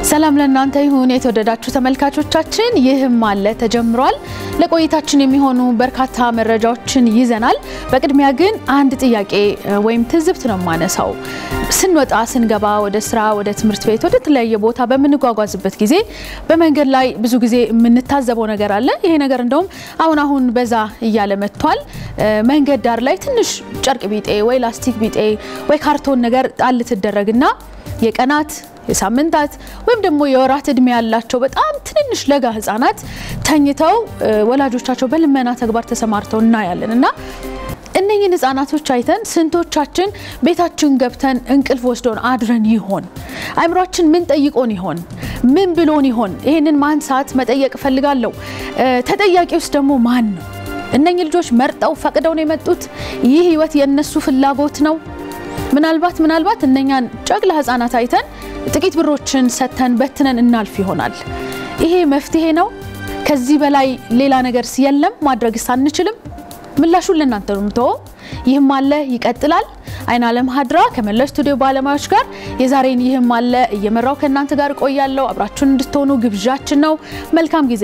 ሰላም ለእናንተ ይሁን የተወደዳችሁ ተመልካቾቻችን፣ ይህም አለ ተጀምሯል። ለቆይታችን የሚሆኑ በርካታ መረጃዎችን ይዘናል። በቅድሚያ ግን አንድ ጥያቄ ወይም ትዝብት ነው የማነሳው። ስንወጣ ስንገባ፣ ወደ ስራ፣ ወደ ትምህርት ቤት፣ ወደ ተለያየ ቦታ በምንጓጓዝበት ጊዜ በመንገድ ላይ ብዙ ጊዜ የምንታዘበው ነገር አለ። ይሄ ነገር እንደውም አሁን አሁን በዛ እያለ መጥቷል። መንገድ ዳር ላይ ትንሽ ጨርቅ ቢጤ ወይ ላስቲክ ቢጤ ወይ ካርቶን ነገር ጣል ትደረግና የቀናት የሳምንታት ወይም ደግሞ የወራት እድሜ ያላቸው በጣም ትንንሽ ለጋ ህጻናት ተኝተው ወላጆቻቸው በልመና ተግባር ተሰማርተው እናያለን እና እነኝህን ህጻናቶች አይተን ስንቶቻችን ቤታችን ገብተን እንቅልፍ ወስዶን አድረን ይሆን? አእምሯችን ምን ጠይቆን ይሆን? ምን ብሎን ይሆን? ይህንን ማንሳት መጠየቅ እፈልጋለሁ። ተጠያቂ ውስጥ ደግሞ ማን ነው? እነኚህ ልጆች መርጠው ፈቅደው ነው የመጡት? ይህ ህይወት የእነሱ ፍላጎት ነው? ምናልባት ምናልባት እነኛን ጨቅላ ህጻናት አይተን ጥቂት ብሮችን ሰጥተን በትነን እናልፍ ይሆናል። ይሄ መፍትሄ ነው? ከዚህ በላይ ሌላ ነገር የለም? ማድረግስ አንችልም? ምላሹን ለእናንተ ነው የምተወው። ይህም አለ ይቀጥላል። አይን አለም ሀድራ ከመላው ስቱዲዮ ባለሙያዎች ጋር የዛሬን ይህም አለ እየመራው ከእናንተ ጋር እቆያለሁ። አብራችሁን እንድትሆኑ ግብዣችን ነው። መልካም ጊዜ።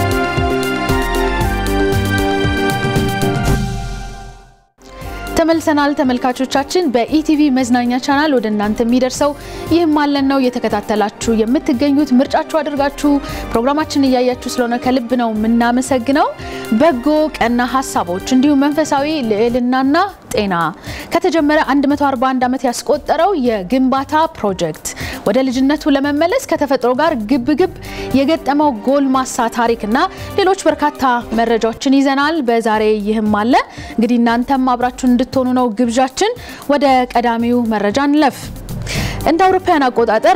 ተመልሰናል ተመልካቾቻችን። በኢቲቪ መዝናኛ ቻናል ወደ እናንተ የሚደርሰው ይህም አለን ነው እየተከታተላችሁ የምትገኙት። ምርጫችሁ አድርጋችሁ ፕሮግራማችን እያያችሁ ስለሆነ ከልብ ነው የምናመሰግነው። በጎ ቀና ሀሳቦች እንዲሁም መንፈሳዊ ልዕልናና ጤና ከተጀመረ 141 ዓመት ያስቆጠረው የግንባታ ፕሮጀክት ወደ ልጅነቱ ለመመለስ ከተፈጥሮ ጋር ግብ ግብ የገጠመው ጎልማሳ ታሪክና ሌሎች በርካታ መረጃዎችን ይዘናል። በዛሬ ይህም አለ እንግዲህ እናንተም አብራችሁን እንድትሆኑ ነው ግብዣችን። ወደ ቀዳሚው መረጃ እንለፍ። እንደ አውሮፓውያን አቆጣጠር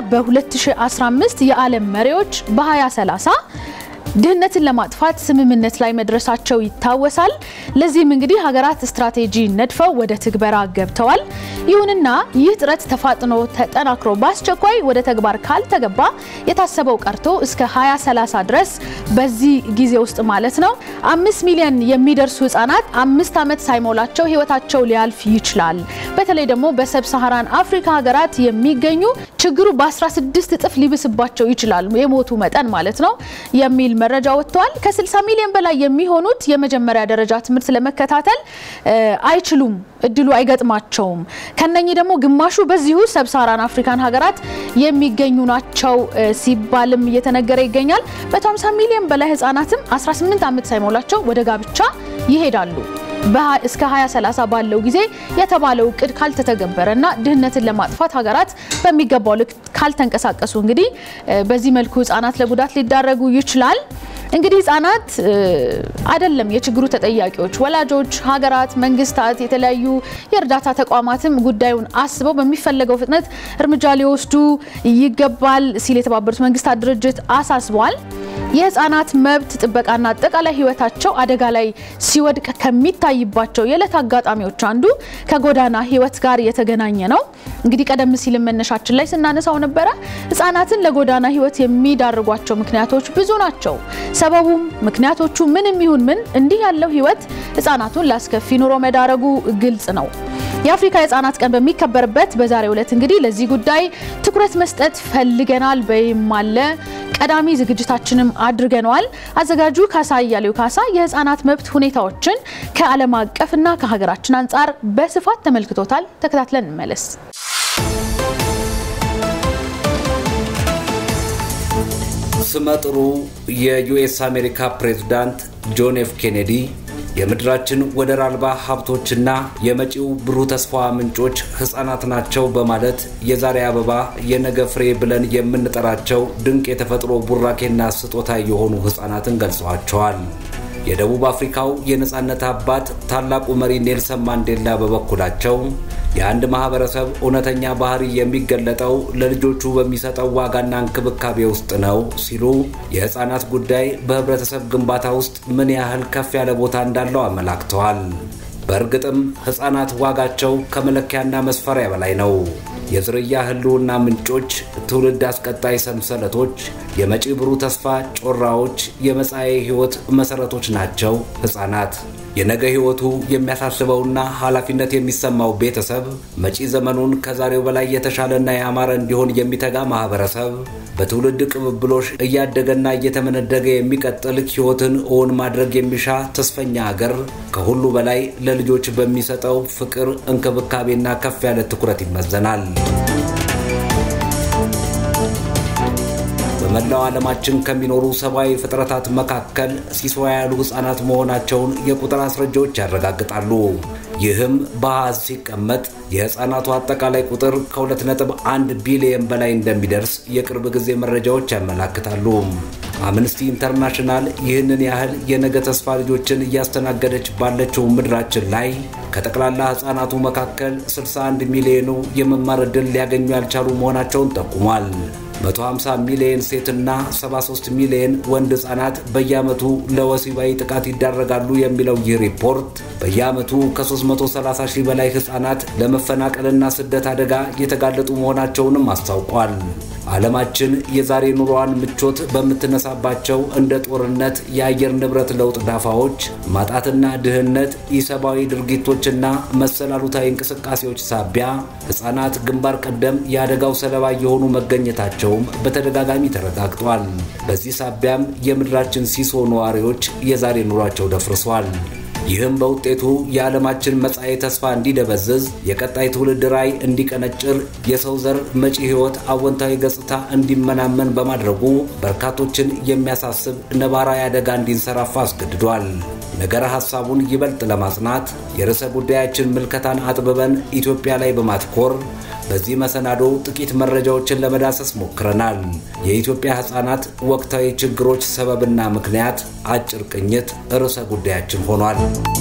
በ2015 የዓለም መሪዎች በ2030 ድህነትን ለማጥፋት ስምምነት ላይ መድረሳቸው ይታወሳል። ለዚህም እንግዲህ ሀገራት ስትራቴጂ ነድፈው ወደ ትግበራ ገብተዋል። ይሁንና ይህ ጥረት ተፋጥኖ ተጠናክሮ በአስቸኳይ ወደ ተግባር ካልተገባ የታሰበው ቀርቶ እስከ 2030 ድረስ በዚህ ጊዜ ውስጥ ማለት ነው አምስት ሚሊዮን የሚደርሱ ህጻናት አምስት ዓመት ሳይሞላቸው ህይወታቸው ሊያልፍ ይችላል። በተለይ ደግሞ በሰብ ሳሃራን አፍሪካ ሀገራት የሚገኙ ችግሩ በ16 እጥፍ ሊብስባቸው ይችላል የሞቱ መጠን ማለት ነው የሚል መረጃ ወጥቷል። ከ60 ሚሊዮን በላይ የሚሆኑት የመጀመሪያ ደረጃ ትምህርት ለመከታተል አይችሉም፣ እድሉ አይገጥማቸውም። ከነኚህ ደግሞ ግማሹ በዚሁ ሰብሳራን አፍሪካን ሀገራት የሚገኙ ናቸው ሲባልም እየተነገረ ይገኛል። በ50 ሚሊዮን በላይ ህጻናትም 18 ዓመት ሳይሞላቸው ወደ ጋብቻ ይሄዳሉ። እስከ 2030 ባለው ጊዜ የተባለው እቅድ ካልተተገበረና ድህነትን ለማጥፋት ሀገራት በሚገባው ልክ ካልተንቀሳቀሱ እንግዲህ በዚህ መልኩ ህጻናት ለጉዳት ሊዳረጉ ይችላል። እንግዲህ ህጻናት አይደለም የችግሩ ተጠያቂዎች፣ ወላጆች፣ ሀገራት፣ መንግስታት፣ የተለያዩ የእርዳታ ተቋማትም ጉዳዩን አስበው በሚፈለገው ፍጥነት እርምጃ ሊወስዱ ይገባል ሲል የተባበሩት መንግስታት ድርጅት አሳስቧል። የህፃናት መብት ጥበቃና አጠቃላይ ህይወታቸው አደጋ ላይ ሲወድቅ ከሚታይባቸው የዕለት አጋጣሚዎች አንዱ ከጎዳና ህይወት ጋር የተገናኘ ነው። እንግዲህ ቀደም ሲል መነሻችን ላይ ስናነሳው ነበረ። ህጻናትን ለጎዳና ህይወት የሚዳርጓቸው ምክንያቶች ብዙ ናቸው። ሰበቡም ምክንያቶቹ ምንም ይሁን ምን እንዲህ ያለው ህይወት ህጻናቱን ላስከፊ ኑሮ መዳረጉ ግልጽ ነው። የአፍሪካ የህጻናት ቀን በሚከበርበት በዛሬው ዕለት እንግዲህ ለዚህ ጉዳይ ትኩረት መስጠት ፈልገናል። በይም አለ ቀዳሚ ዝግጅታችንም አድርገነዋል። አዘጋጁ ካሳ እያሌው ካሳ የህፃናት መብት ሁኔታዎችን ከዓለም አቀፍና ከሀገራችን አንጻር በስፋት ተመልክቶታል። ተከታትለን እንመለስ። ስመጥሩ የዩኤስ አሜሪካ ፕሬዝዳንት ጆን ኤፍ ኬኔዲ የምድራችን ወደር አልባ ሀብቶችና የመጪው ብሩህ ተስፋ ምንጮች ህጻናት ናቸው በማለት የዛሬ አበባ የነገ ፍሬ ብለን የምንጠራቸው ድንቅ የተፈጥሮ ቡራኬና ስጦታ የሆኑ ህጻናትን ገልጸዋቸዋል። የደቡብ አፍሪካው የነጻነት አባት ታላቁ መሪ ኔልሰን ማንዴላ በበኩላቸው የአንድ ማህበረሰብ እውነተኛ ባህሪ የሚገለጠው ለልጆቹ በሚሰጠው ዋጋና እንክብካቤ ውስጥ ነው ሲሉ የህፃናት ጉዳይ በህብረተሰብ ግንባታ ውስጥ ምን ያህል ከፍ ያለ ቦታ እንዳለው አመላክተዋል። በእርግጥም ህፃናት ዋጋቸው ከመለኪያና መስፈሪያ በላይ ነው። የዝርያ ህልውና ምንጮች፣ ትውልድ አስቀጣይ ሰንሰለቶች፣ የመጪ ብሩህ ተስፋ ጮራዎች፣ የመጻኤ ህይወት መሰረቶች ናቸው ህፃናት። የነገ ሕይወቱ የሚያሳስበውና ኃላፊነት የሚሰማው ቤተሰብ፣ መጪ ዘመኑን ከዛሬው በላይ የተሻለና ያማረ እንዲሆን የሚተጋ ማህበረሰብ፣ በትውልድ ቅብብሎሽ እያደገና እየተመነደገ የሚቀጥል ሕይወትን እውን ማድረግ የሚሻ ተስፈኛ አገር ከሁሉ በላይ ለልጆች በሚሰጠው ፍቅር፣ እንክብካቤና ከፍ ያለ ትኩረት ይመዘናል። በመላው ዓለማችን ከሚኖሩ ሰብአዊ ፍጥረታት መካከል ሲሶ ያሉ ሕፃናት መሆናቸውን የቁጥር አስረጃዎች ያረጋግጣሉ። ይህም በአሃዝ ሲቀመጥ የሕፃናቱ አጠቃላይ ቁጥር ከ2.1 ቢሊየን በላይ እንደሚደርስ የቅርብ ጊዜ መረጃዎች ያመላክታሉ። አምነስቲ ኢንተርናሽናል ይህንን ያህል የነገ ተስፋ ልጆችን እያስተናገደች ባለችው ምድራችን ላይ ከጠቅላላ ሕፃናቱ መካከል 61 ሚሊዮኑ የመማር ዕድል ሊያገኙ ያልቻሉ መሆናቸውን ጠቁሟል። 150 ሚሊዮን ሴትና 73 ሚሊዮን ወንድ ሕፃናት በየዓመቱ ለወሲባዊ ጥቃት ይዳረጋሉ የሚለው ይህ ሪፖርት በየዓመቱ ከ330 ሺህ በላይ ሕፃናት ለመፈናቀልና ስደት አደጋ የተጋለጡ መሆናቸውንም አስታውቋል። ዓለማችን የዛሬ ኑሮዋን ምቾት በምትነሳባቸው እንደ ጦርነት፣ የአየር ንብረት ለውጥ ዳፋዎች፣ ማጣትና ድህነት፣ ኢሰብአዊ ድርጊቶችና መሰል አሉታዊ እንቅስቃሴዎች ሳቢያ ሕፃናት ግንባር ቀደም የአደጋው ሰለባ የሆኑ መገኘታቸውም በተደጋጋሚ ተረጋግጧል። በዚህ ሳቢያም የምድራችን ሲሶ ነዋሪዎች የዛሬ ኑሯቸው ደፍርሷል። ይህም በውጤቱ የዓለማችን መጻኤ ተስፋ እንዲደበዝዝ፣ የቀጣይ ትውልድ ራዕይ እንዲቀነጭር፣ የሰው ዘር መጪ ሕይወት አወንታዊ ገጽታ እንዲመናመን በማድረጉ በርካቶችን የሚያሳስብ ነባራዊ አደጋ እንዲንሰራፋ አስገድዷል። ነገረ ሐሳቡን ይበልጥ ለማጽናት የርዕሰ ጉዳያችን ምልከታን አጥብበን ኢትዮጵያ ላይ በማትኮር በዚህ መሰናዶ ጥቂት መረጃዎችን ለመዳሰስ ሞክረናል። የኢትዮጵያ ሕፃናት ወቅታዊ ችግሮች ሰበብና ምክንያት አጭር ቅኝት ርዕሰ ጉዳያችን ሆኗል።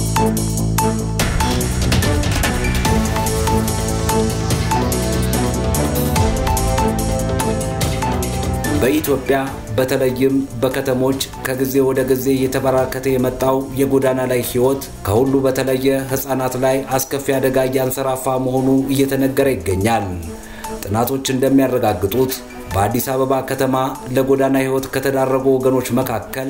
በኢትዮጵያ በተለይም በከተሞች ከጊዜ ወደ ጊዜ እየተበራከተ የመጣው የጎዳና ላይ ሕይወት ከሁሉ በተለየ ሕፃናት ላይ አስከፊ አደጋ እያንሰራፋ መሆኑ እየተነገረ ይገኛል። ጥናቶች እንደሚያረጋግጡት በአዲስ አበባ ከተማ ለጎዳና ሕይወት ከተዳረጉ ወገኖች መካከል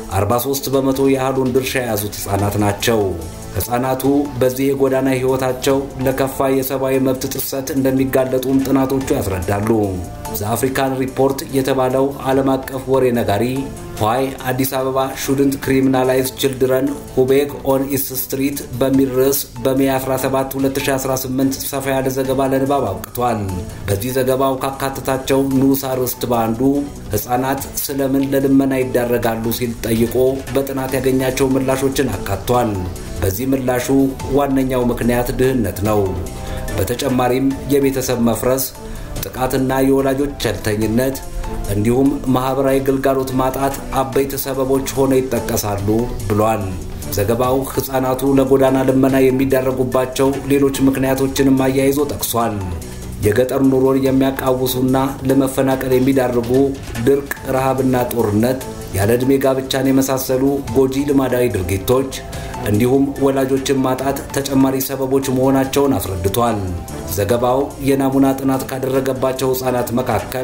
43 በመቶ ያህሉን ድርሻ የያዙት ሕፃናት ናቸው። ሕፃናቱ በዚህ የጎዳና ሕይወታቸው ለከፋ የሰብአዊ መብት ጥሰት እንደሚጋለጡም ጥናቶቹ ያስረዳሉ። ዘአፍሪካን ሪፖርት የተባለው ዓለም አቀፍ ወሬ ነጋሪ ዋይ አዲስ አበባ ሹድንት ክሪሚናላይዝ ችልድረን ሁቤግ ኦን ኢስት ስትሪት በሚል ርዕስ በሜ 17 2018 ሰፋ ያለ ዘገባ ለንባብ አብቅቷል። በዚህ ዘገባው ካካተታቸው ንዑስ አርዕስት በአንዱ ሕፃናት ስለምን ለልመና ይዳረጋሉ ሲል ጠይቆ በጥናት ያገኛቸው ምላሾችን አካቷል። በዚህ ምላሹ ዋነኛው ምክንያት ድህነት ነው። በተጨማሪም የቤተሰብ መፍረስ፣ ጥቃትና የወላጆች ቸልተኝነት እንዲሁም ማህበራዊ ግልጋሎት ማጣት አበይት ሰበቦች ሆነው ይጠቀሳሉ ብሏል። ዘገባው ሕፃናቱ ለጎዳና ልመና የሚዳረጉባቸው ሌሎች ምክንያቶችንም አያይዞ ጠቅሷል። የገጠር ኑሮን የሚያቃውሱና ለመፈናቀል የሚዳርጉ ድርቅ፣ ረሃብና ጦርነት፣ ያለ ዕድሜ ጋብቻን የመሳሰሉ ጎጂ ልማዳዊ ድርጊቶች እንዲሁም ወላጆችን ማጣት ተጨማሪ ሰበቦች መሆናቸውን አስረድቷል። ዘገባው የናሙና ጥናት ካደረገባቸው ሕፃናት መካከል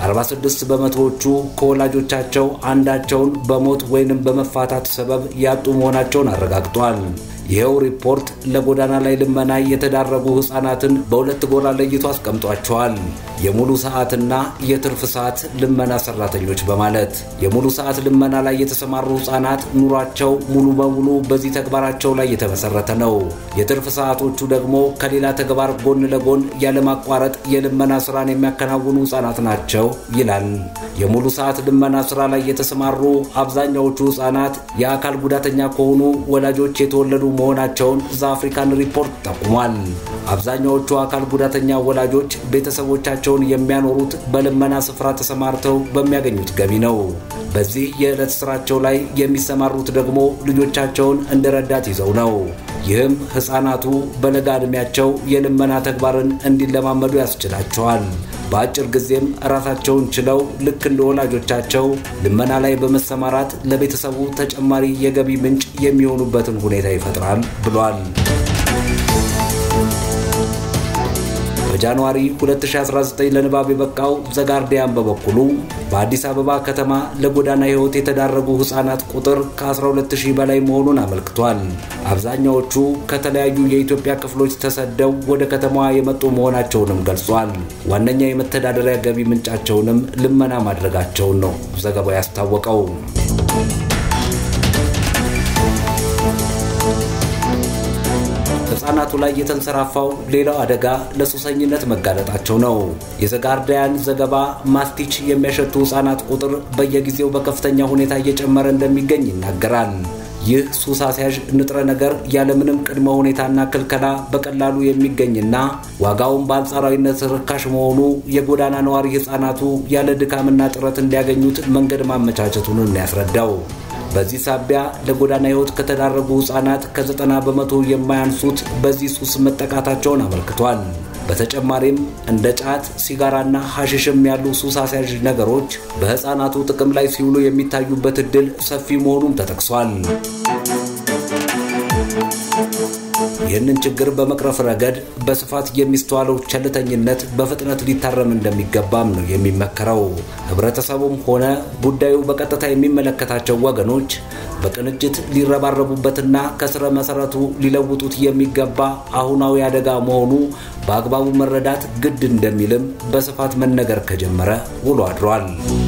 46 በመቶዎቹ ከወላጆቻቸው አንዳቸውን በሞት ወይንም በመፋታት ሰበብ ያጡ መሆናቸውን አረጋግጧል። ይኸው ሪፖርት ለጎዳና ላይ ልመና የተዳረጉ ሕፃናትን በሁለት ጎራ ለይቶ አስቀምጧቸዋል። የሙሉ ሰዓትና የትርፍ ሰዓት ልመና ሰራተኞች በማለት የሙሉ ሰዓት ልመና ላይ የተሰማሩ ሕፃናት ኑሯቸው ሙሉ በሙሉ በዚህ ተግባራቸው ላይ የተመሰረተ ነው። የትርፍ ሰዓቶቹ ደግሞ ከሌላ ተግባር ጎን ለጎን ያለማቋረጥ የልመና ስራን የሚያከናውኑ ሕፃናት ናቸው ይላል። የሙሉ ሰዓት ልመና ስራ ላይ የተሰማሩ አብዛኛዎቹ ሕፃናት የአካል ጉዳተኛ ከሆኑ ወላጆች የተወለዱ መሆናቸውን ዘአፍሪካን ሪፖርት ጠቁሟል። አብዛኛዎቹ አካል ጉዳተኛ ወላጆች ቤተሰቦቻቸውን የሚያኖሩት በልመና ስፍራ ተሰማርተው በሚያገኙት ገቢ ነው። በዚህ የዕለት ስራቸው ላይ የሚሰማሩት ደግሞ ልጆቻቸውን እንደ ረዳት ይዘው ነው። ይህም ሕፃናቱ በለጋ ዕድሜያቸው የልመና ተግባርን እንዲለማመዱ ያስችላቸዋል። በአጭር ጊዜም ራሳቸውን ችለው ልክ እንደ ወላጆቻቸው ልመና ላይ በመሰማራት ለቤተሰቡ ተጨማሪ የገቢ ምንጭ የሚሆኑበትን ሁኔታ ይፈጥራል ብሏል። በጃንዋሪ 2019 ለንባብ የበቃው ዘጋርዲያን በበኩሉ በአዲስ አበባ ከተማ ለጎዳና ሕይወት የተዳረጉ ሕፃናት ቁጥር ከ12000 በላይ መሆኑን አመልክቷል። አብዛኛዎቹ ከተለያዩ የኢትዮጵያ ክፍሎች ተሰደው ወደ ከተማዋ የመጡ መሆናቸውንም ገልጿል። ዋነኛ የመተዳደሪያ ገቢ ምንጫቸውንም ልመና ማድረጋቸውን ነው ዘገባው ያስታወቀው። ህጻናቱ ላይ የተንሰራፋው ሌላው አደጋ ለሱሰኝነት መጋለጣቸው ነው። የዘጋርዳያን ዘገባ ማስቲች የሚያሸቱ ህጻናት ቁጥር በየጊዜው በከፍተኛ ሁኔታ እየጨመረ እንደሚገኝ ይናገራል። ይህ ሱስ አስያዥ ንጥረ ነገር ያለምንም ቅድመ ሁኔታና ክልከላ በቀላሉ የሚገኝና ዋጋውን በአንጻራዊነት ርካሽ መሆኑ የጎዳና ነዋሪ ህጻናቱ ያለ ድካምና ጥረት እንዲያገኙት መንገድ ማመቻቸቱን ያስረዳው። በዚህ ሳቢያ ለጎዳና ህይወት ከተዳረጉ ህጻናት ከዘጠና በመቶ የማያንሱት በዚህ ሱስ መጠቃታቸውን አመልክቷል። በተጨማሪም እንደ ጫት፣ ሲጋራና ሐሽሽም ያሉ ሱስ አስያዥ ነገሮች በህፃናቱ ጥቅም ላይ ሲውሉ የሚታዩበት ዕድል ሰፊ መሆኑም ተጠቅሷል። ይህንን ችግር በመቅረፍ ረገድ በስፋት የሚስተዋለው ቸልተኝነት በፍጥነት ሊታረም እንደሚገባም ነው የሚመከረው። ህብረተሰቡም ሆነ ጉዳዩ በቀጥታ የሚመለከታቸው ወገኖች በቅንጅት ሊረባረቡበትና ከስረ መሰረቱ ሊለውጡት የሚገባ አሁናዊ አደጋ መሆኑ በአግባቡ መረዳት ግድ እንደሚልም በስፋት መነገር ከጀመረ ውሎ አድሯል።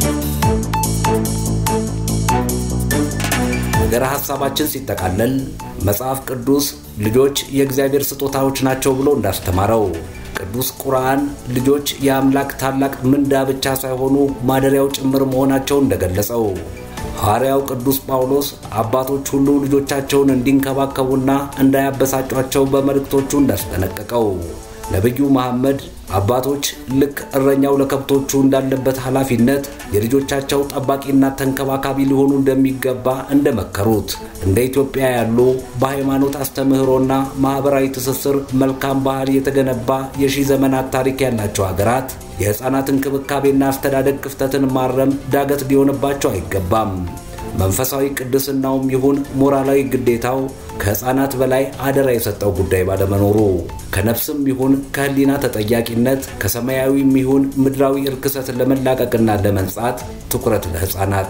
ነገረ ሐሳባችን ሲጠቃለል መጽሐፍ ቅዱስ ልጆች የእግዚአብሔር ስጦታዎች ናቸው ብሎ እንዳስተማረው ቅዱስ ቁርአን ልጆች የአምላክ ታላቅ ምንዳ ብቻ ሳይሆኑ ማደሪያው ጭምር መሆናቸውን እንደገለጸው ሐዋርያው ቅዱስ ጳውሎስ አባቶች ሁሉ ልጆቻቸውን እንዲንከባከቡና እንዳያበሳጯቸው በመልእክቶቹ እንዳስጠነቀቀው ነቢዩ መሐመድ አባቶች ልክ እረኛው ለከብቶቹ እንዳለበት ኃላፊነት የልጆቻቸው ጠባቂና ተንከባካቢ ሊሆኑ እንደሚገባ እንደመከሩት እንደ ኢትዮጵያ ያሉ በሃይማኖት አስተምህሮና ማኅበራዊ ትስስር መልካም ባህል የተገነባ የሺህ ዘመናት ታሪክ ያላቸው ሀገራት የሕፃናት እንክብካቤና አስተዳደግ ክፍተትን ማረም ዳገት ሊሆንባቸው አይገባም። መንፈሳዊ ቅድስናውም ይሁን ሞራላዊ ግዴታው ከሕፃናት በላይ አደራ የሰጠው ጉዳይ ባለመኖሩ ከነፍስም ይሁን ከሕሊና ተጠያቂነት ከሰማያዊም ይሁን ምድራዊ እርክሰት ለመላቀቅና ለመንጻት ትኩረት ለሕፃናት።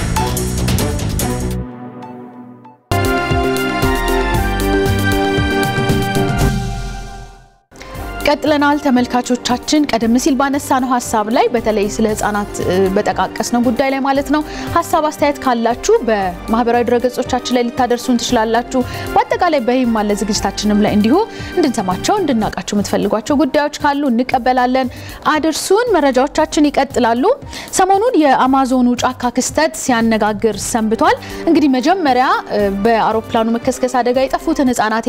ቀጥለናል ተመልካቾቻችን። ቀደም ሲል ባነሳነው ሀሳብ ላይ በተለይ ስለ ህጻናት በጠቃቀስነው ጉዳይ ላይ ማለት ነው ሀሳብ አስተያየት ካላችሁ በማህበራዊ ድረገጾቻችን ላይ ልታደርሱን ትችላላችሁ። በአጠቃላይ በይም አለ ዝግጅታችንም ላይ እንዲሁ እንድንሰማቸው እንድናውቃቸው የምትፈልጓቸው ጉዳዮች ካሉ እንቀበላለን። አድርሱን። መረጃዎቻችን ይቀጥላሉ። ሰሞኑን የአማዞኑ ጫካ ክስተት ሲያነጋግር ሰንብቷል። እንግዲህ መጀመሪያ በአውሮፕላኑ መከስከስ አደጋ የጠፉትን ህጻናት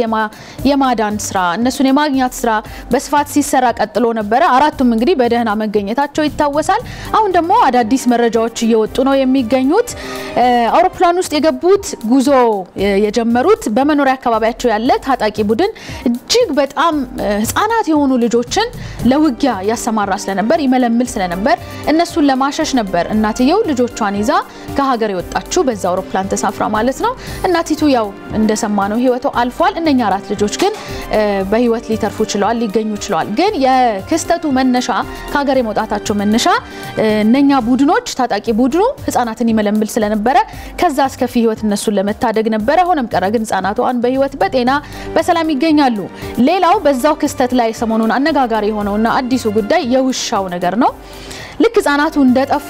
የማዳን ስራ እነሱን የማግኘት ስራ በስፋት ሲሰራ ቀጥሎ ነበረ። አራቱም እንግዲህ በደህና መገኘታቸው ይታወሳል። አሁን ደግሞ አዳዲስ መረጃዎች እየወጡ ነው የሚገኙት። አውሮፕላን ውስጥ የገቡት ጉዞ የጀመሩት በመኖሪያ አካባቢያቸው ያለ ታጣቂ ቡድን እጅግ በጣም ህጻናት የሆኑ ልጆችን ለውጊያ ያሰማራ ስለነበር ይመለምል ስለነበር እነሱን ለማሸሽ ነበር እናትየው ልጆቿን ይዛ ከሀገር የወጣችው በዛ አውሮፕላን ተሳፍራ ማለት ነው። እናቲቱ ያው እንደሰማ ነው ህይወቷ አልፏል። እነኛ አራት ልጆች ግን በህይወት ሊተርፉ ችለዋል ሊገኙ ችለዋል። ግን የክስተቱ መነሻ ከሀገር የመውጣታቸው መነሻ እነኛ ቡድኖች ታጣቂ ቡድኑ ህጻናትን ይመለምል ስለነበረ ከዛ አስከፊ ህይወት እነሱን ለመታደግ ነበረ። ሆነም ቀረ ግን ህጻናቷን በህይወት በጤና በሰላም ይገኛሉ። ሌላው በዛው ክስተት ላይ ሰሞኑን አነጋጋሪ የሆነውና አዲሱ ጉዳይ የውሻው ነገር ነው። ልክ ህጻናቱ እንደጠፉ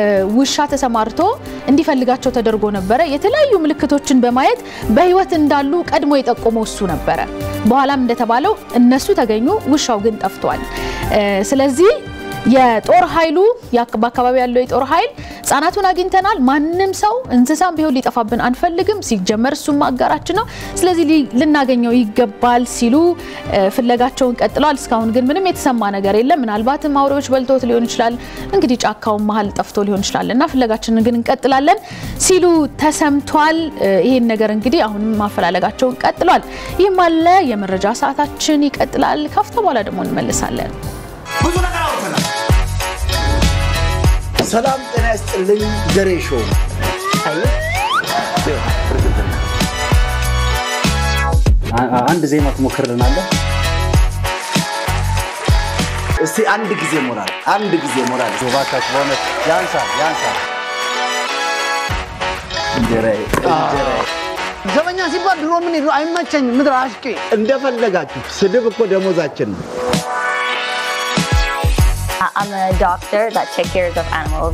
ውሻ ተሰማርቶ እንዲፈልጋቸው ተደርጎ ነበረ። የተለያዩ ምልክቶችን በማየት በህይወት እንዳሉ ቀድሞ የጠቆመው እሱ ነበረ። በኋላም እንደተባለው እነሱ ተገኙ፣ ውሻው ግን ጠፍቷል። ስለዚህ የጦር ኃይሉ በአካባቢ ያለው የጦር ኃይል ህጻናቱን አግኝተናል፣ ማንም ሰው እንስሳም ቢሆን ሊጠፋብን አንፈልግም፣ ሲጀመር እሱም አጋራችን ነው፣ ስለዚህ ልናገኘው ይገባል ሲሉ ፍለጋቸውን ቀጥለዋል። እስካሁን ግን ምንም የተሰማ ነገር የለም። ምናልባትም አውሬዎች በልቶት ሊሆን ይችላል፣ እንግዲህ ጫካውን መሀል ጠፍቶ ሊሆን ይችላል እና ፍለጋችንን ግን እንቀጥላለን ሲሉ ተሰምቷል። ይህን ነገር እንግዲህ አሁንም ማፈላለጋቸውን ቀጥሏል። ይህም አለ። የመረጃ ሰዓታችን ይቀጥላል። ካፍታ በኋላ ደግሞ እንመልሳለን። ብዙ ነገር አውርተናል። ሰላም ጤና ይስጥልኝ። ገሬ ሾው አንድ ዜማ ትሞክርልናለህ? እስቲ አንድ ጊዜ ሞራል፣ አንድ ጊዜ ሞራል። እባካችሁ በእውነት ያንሳል ያንሳል። እንጀራዬ እንጀራዬ። ዘበኛ ሲባል ድሮ ምን ይሉ አይመቸኝም። ምድር አሽቄ እንደፈለጋችሁ ስድብ እኮ ደሞዛችን ነው። I'm a doctor that takes care of animals.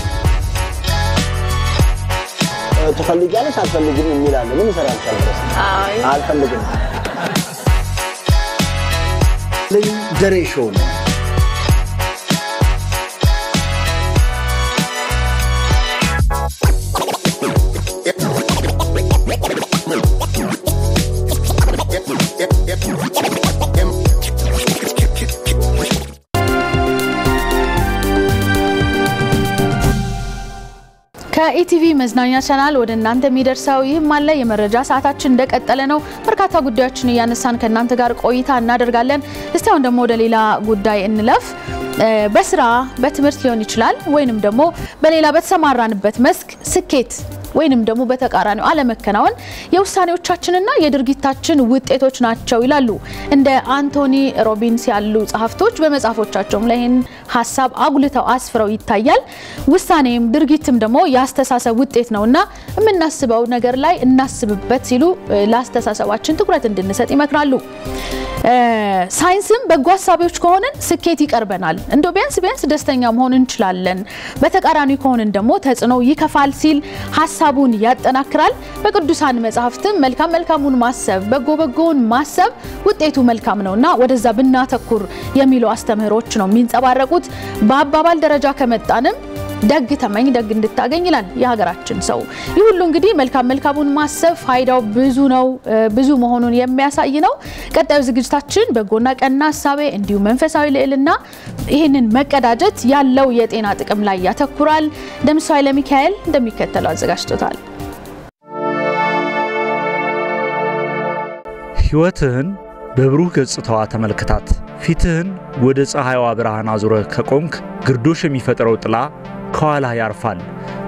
ትፈልጊያለሽ አትፈልግም የሚላለ ምን ይሰራል? አልፈልግም። ልኝ ደሬ ሾው ነው። ከኢቲቪ መዝናኛ ቻናል ወደ እናንተ የሚደርሰው ይህም አለ የመረጃ ሰዓታችን እንደቀጠለ ነው። በርካታ ጉዳዮችን እያነሳን ከእናንተ ጋር ቆይታ እናደርጋለን። እስቲ አሁን ደግሞ ወደ ሌላ ጉዳይ እንለፍ። በስራ በትምህርት ሊሆን ይችላል ወይንም ደግሞ በሌላ በተሰማራንበት መስክ ስኬት ወይንም ደግሞ በተቃራኒው አለመከናወን የውሳኔዎቻችንና የድርጊታችን ውጤቶች ናቸው ይላሉ እንደ አንቶኒ ሮቢንስ ያሉ ጸሐፍቶች በመጽሐፎቻቸውም ላይ ይህን ሀሳብ አጉልተው አስፍረው ይታያል። ውሳኔም ድርጊትም ደግሞ የአስተሳሰብ ውጤት ነውና የምናስበው ነገር ላይ እናስብበት ሲሉ ለአስተሳሰባችን ትኩረት እንድንሰጥ ይመክራሉ። ሳይንስም በጎ ሀሳቢዎች ከሆንን ስኬት ይቀርበናል፣ እንደ ቢያንስ ቢያንስ ደስተኛ መሆን እንችላለን። በተቃራኒ ከሆንን ደግሞ ተጽዕኖ ይከፋል ሲል ሀሳቡን ያጠናክራል። በቅዱሳን መጽሐፍትም መልካም መልካሙን ማሰብ፣ በጎ በጎውን ማሰብ ውጤቱ መልካም ነውና ወደዛ ብናተኩር የሚሉ አስተምህሮች ነው የሚንጸባረቁት። በአባባል ደረጃ ከመጣንም ደግ ተመኝ ደግ እንድታገኝ ይላል የሀገራችን ሰው። ይህ ሁሉ እንግዲህ መልካም መልካሙን ማሰብ ፋይዳው ብዙ ነው፣ ብዙ መሆኑን የሚያሳይ ነው። ቀጣዩ ዝግጅታችን በጎና ቀና ሀሳቤ እንዲሁም መንፈሳዊ ልዕልና ይህንን መቀዳጀት ያለው የጤና ጥቅም ላይ ያተኩራል። ደምሰው ኃይለ ሚካኤል እንደሚከተለው አዘጋጅቶታል። ሕይወትህን በብሩህ ገጽታዋ ተመልክታት። ፊትህን ወደ ፀሐይዋ ብርሃን አዙረህ ከቆምክ ግርዶሽ የሚፈጥረው ጥላ ከኋላህ ያርፋል።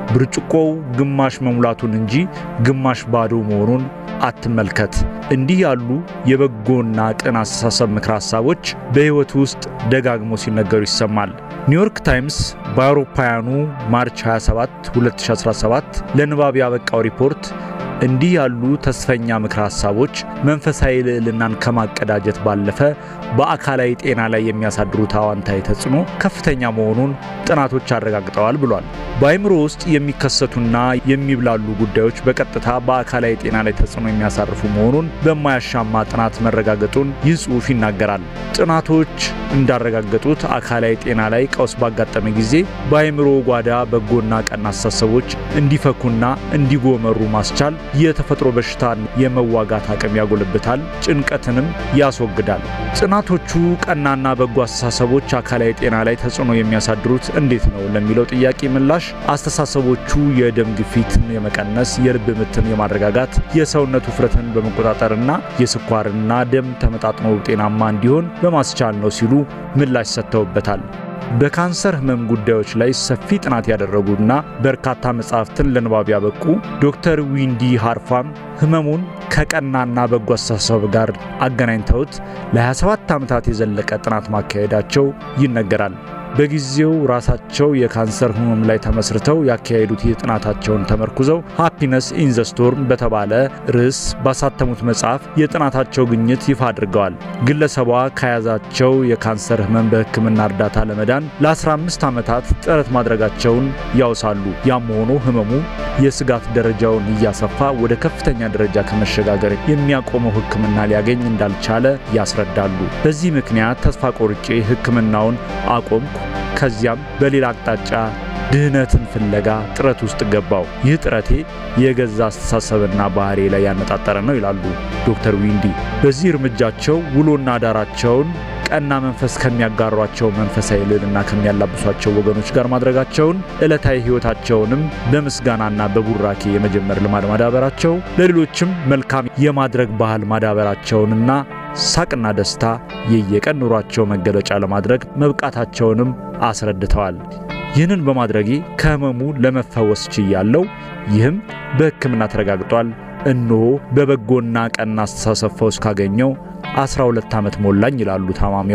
ብርጭቆው ግማሽ መሙላቱን እንጂ ግማሽ ባዶ መሆኑን አትመልከት። እንዲህ ያሉ የበጎና ቅን አስተሳሰብ ምክር ሀሳቦች በሕይወት ውስጥ ደጋግሞ ሲነገሩ ይሰማል። ኒውዮርክ ታይምስ በአውሮፓውያኑ ማርች 27 2017 ለንባብ ያበቃው ሪፖርት እንዲህ ያሉ ተስፈኛ ምክር ሀሳቦች መንፈሳዊ ልዕልናን ከማቀዳጀት ባለፈ በአካላዊ ጤና ላይ የሚያሳድሩት አዋንታዊ ተጽዕኖ ከፍተኛ መሆኑን ጥናቶች አረጋግጠዋል ብሏል። በአይምሮ ውስጥ የሚከሰቱና የሚብላሉ ጉዳዮች በቀጥታ በአካላዊ ጤና ላይ ተጽዕኖ የሚያሳርፉ መሆኑን በማያሻማ ጥናት መረጋገጡን ይህ ጽሑፍ ይናገራል። ጥናቶች እንዳረጋገጡት አካላዊ ጤና ላይ ቀውስ ባጋጠመ ጊዜ በአይምሮ ጓዳ በጎና ቀና አስተሳሰቦች እንዲፈኩና እንዲጎመሩ ማስቻል የተፈጥሮ በሽታን የመዋጋት አቅም ያጎለብታል፣ ጭንቀትንም ያስወግዳል። ጥናቶቹ ቀናና በጎ አስተሳሰቦች አካላዊ ጤና ላይ ተጽዕኖ የሚያሳድሩት እንዴት ነው ለሚለው ጥያቄ ምላሽ አስተሳሰቦቹ የደም ግፊትን የመቀነስ፣ የልብ ምትን የማረጋጋት፣ የሰውነት ውፍረትን በመቆጣጠርና የስኳርና ደም ተመጣጥኖ ጤናማ እንዲሆን በማስቻል ነው ሲሉ ምላሽ ሰጥተውበታል። በካንሰር ህመም ጉዳዮች ላይ ሰፊ ጥናት ያደረጉና በርካታ መጻሕፍትን ለንባብ ያበቁ ዶክተር ዊንዲ ሃርፋም ህመሙን ከቀናና በጎ አስተሳሰብ ጋር አገናኝተውት ለ27 ዓመታት የዘለቀ ጥናት ማካሄዳቸው ይነገራል። በጊዜው ራሳቸው የካንሰር ህመም ላይ ተመስርተው ያካሄዱት የጥናታቸውን ተመርኩዘው ሃፒነስ ኢን ዘ ስቶርም በተባለ ርዕስ ባሳተሙት መጽሐፍ የጥናታቸው ግኝት ይፋ አድርገዋል። ግለሰቧ ከያዛቸው የካንሰር ህመም በሕክምና እርዳታ ለመዳን ለ15 ዓመታት ጥረት ማድረጋቸውን ያውሳሉ። ያም ሆኖ ህመሙ የስጋት ደረጃውን እያሰፋ ወደ ከፍተኛ ደረጃ ከመሸጋገር የሚያቆመው ሕክምና ሊያገኝ እንዳልቻለ ያስረዳሉ። በዚህ ምክንያት ተስፋ ቆርጬ ሕክምናውን አቆምኩ። ከዚያም በሌላ አቅጣጫ ድህነትን ፍለጋ ጥረት ውስጥ ገባው። ይህ ጥረቴ የገዛ አስተሳሰብና ባህሪ ላይ ያነጣጠረ ነው ይላሉ ዶክተር ዊንዲ። በዚህ እርምጃቸው ውሎና ዳራቸውን ቀና መንፈስ ከሚያጋሯቸው መንፈሳዊ ልዕልና ከሚያላብሷቸው ወገኖች ጋር ማድረጋቸውን ዕለታዊ ሕይወታቸውንም በምስጋናና በቡራኬ የመጀመር ልማድ ማዳበራቸው ለሌሎችም መልካም የማድረግ ባህል ማዳበራቸውንና ሳቅና ደስታ የየቀን ኑሯቸው መገለጫ ለማድረግ መብቃታቸውንም አስረድተዋል። ይህንን በማድረጌ ከህመሙ ለመፈወስ ችያለሁ። ይህም በሕክምና ተረጋግጧል። እነሆ በበጎና ቀና አስተሳሰብ ፈውስ ካገኘው 12 ዓመት ሞላኝ ይላሉ ታማሚዋ።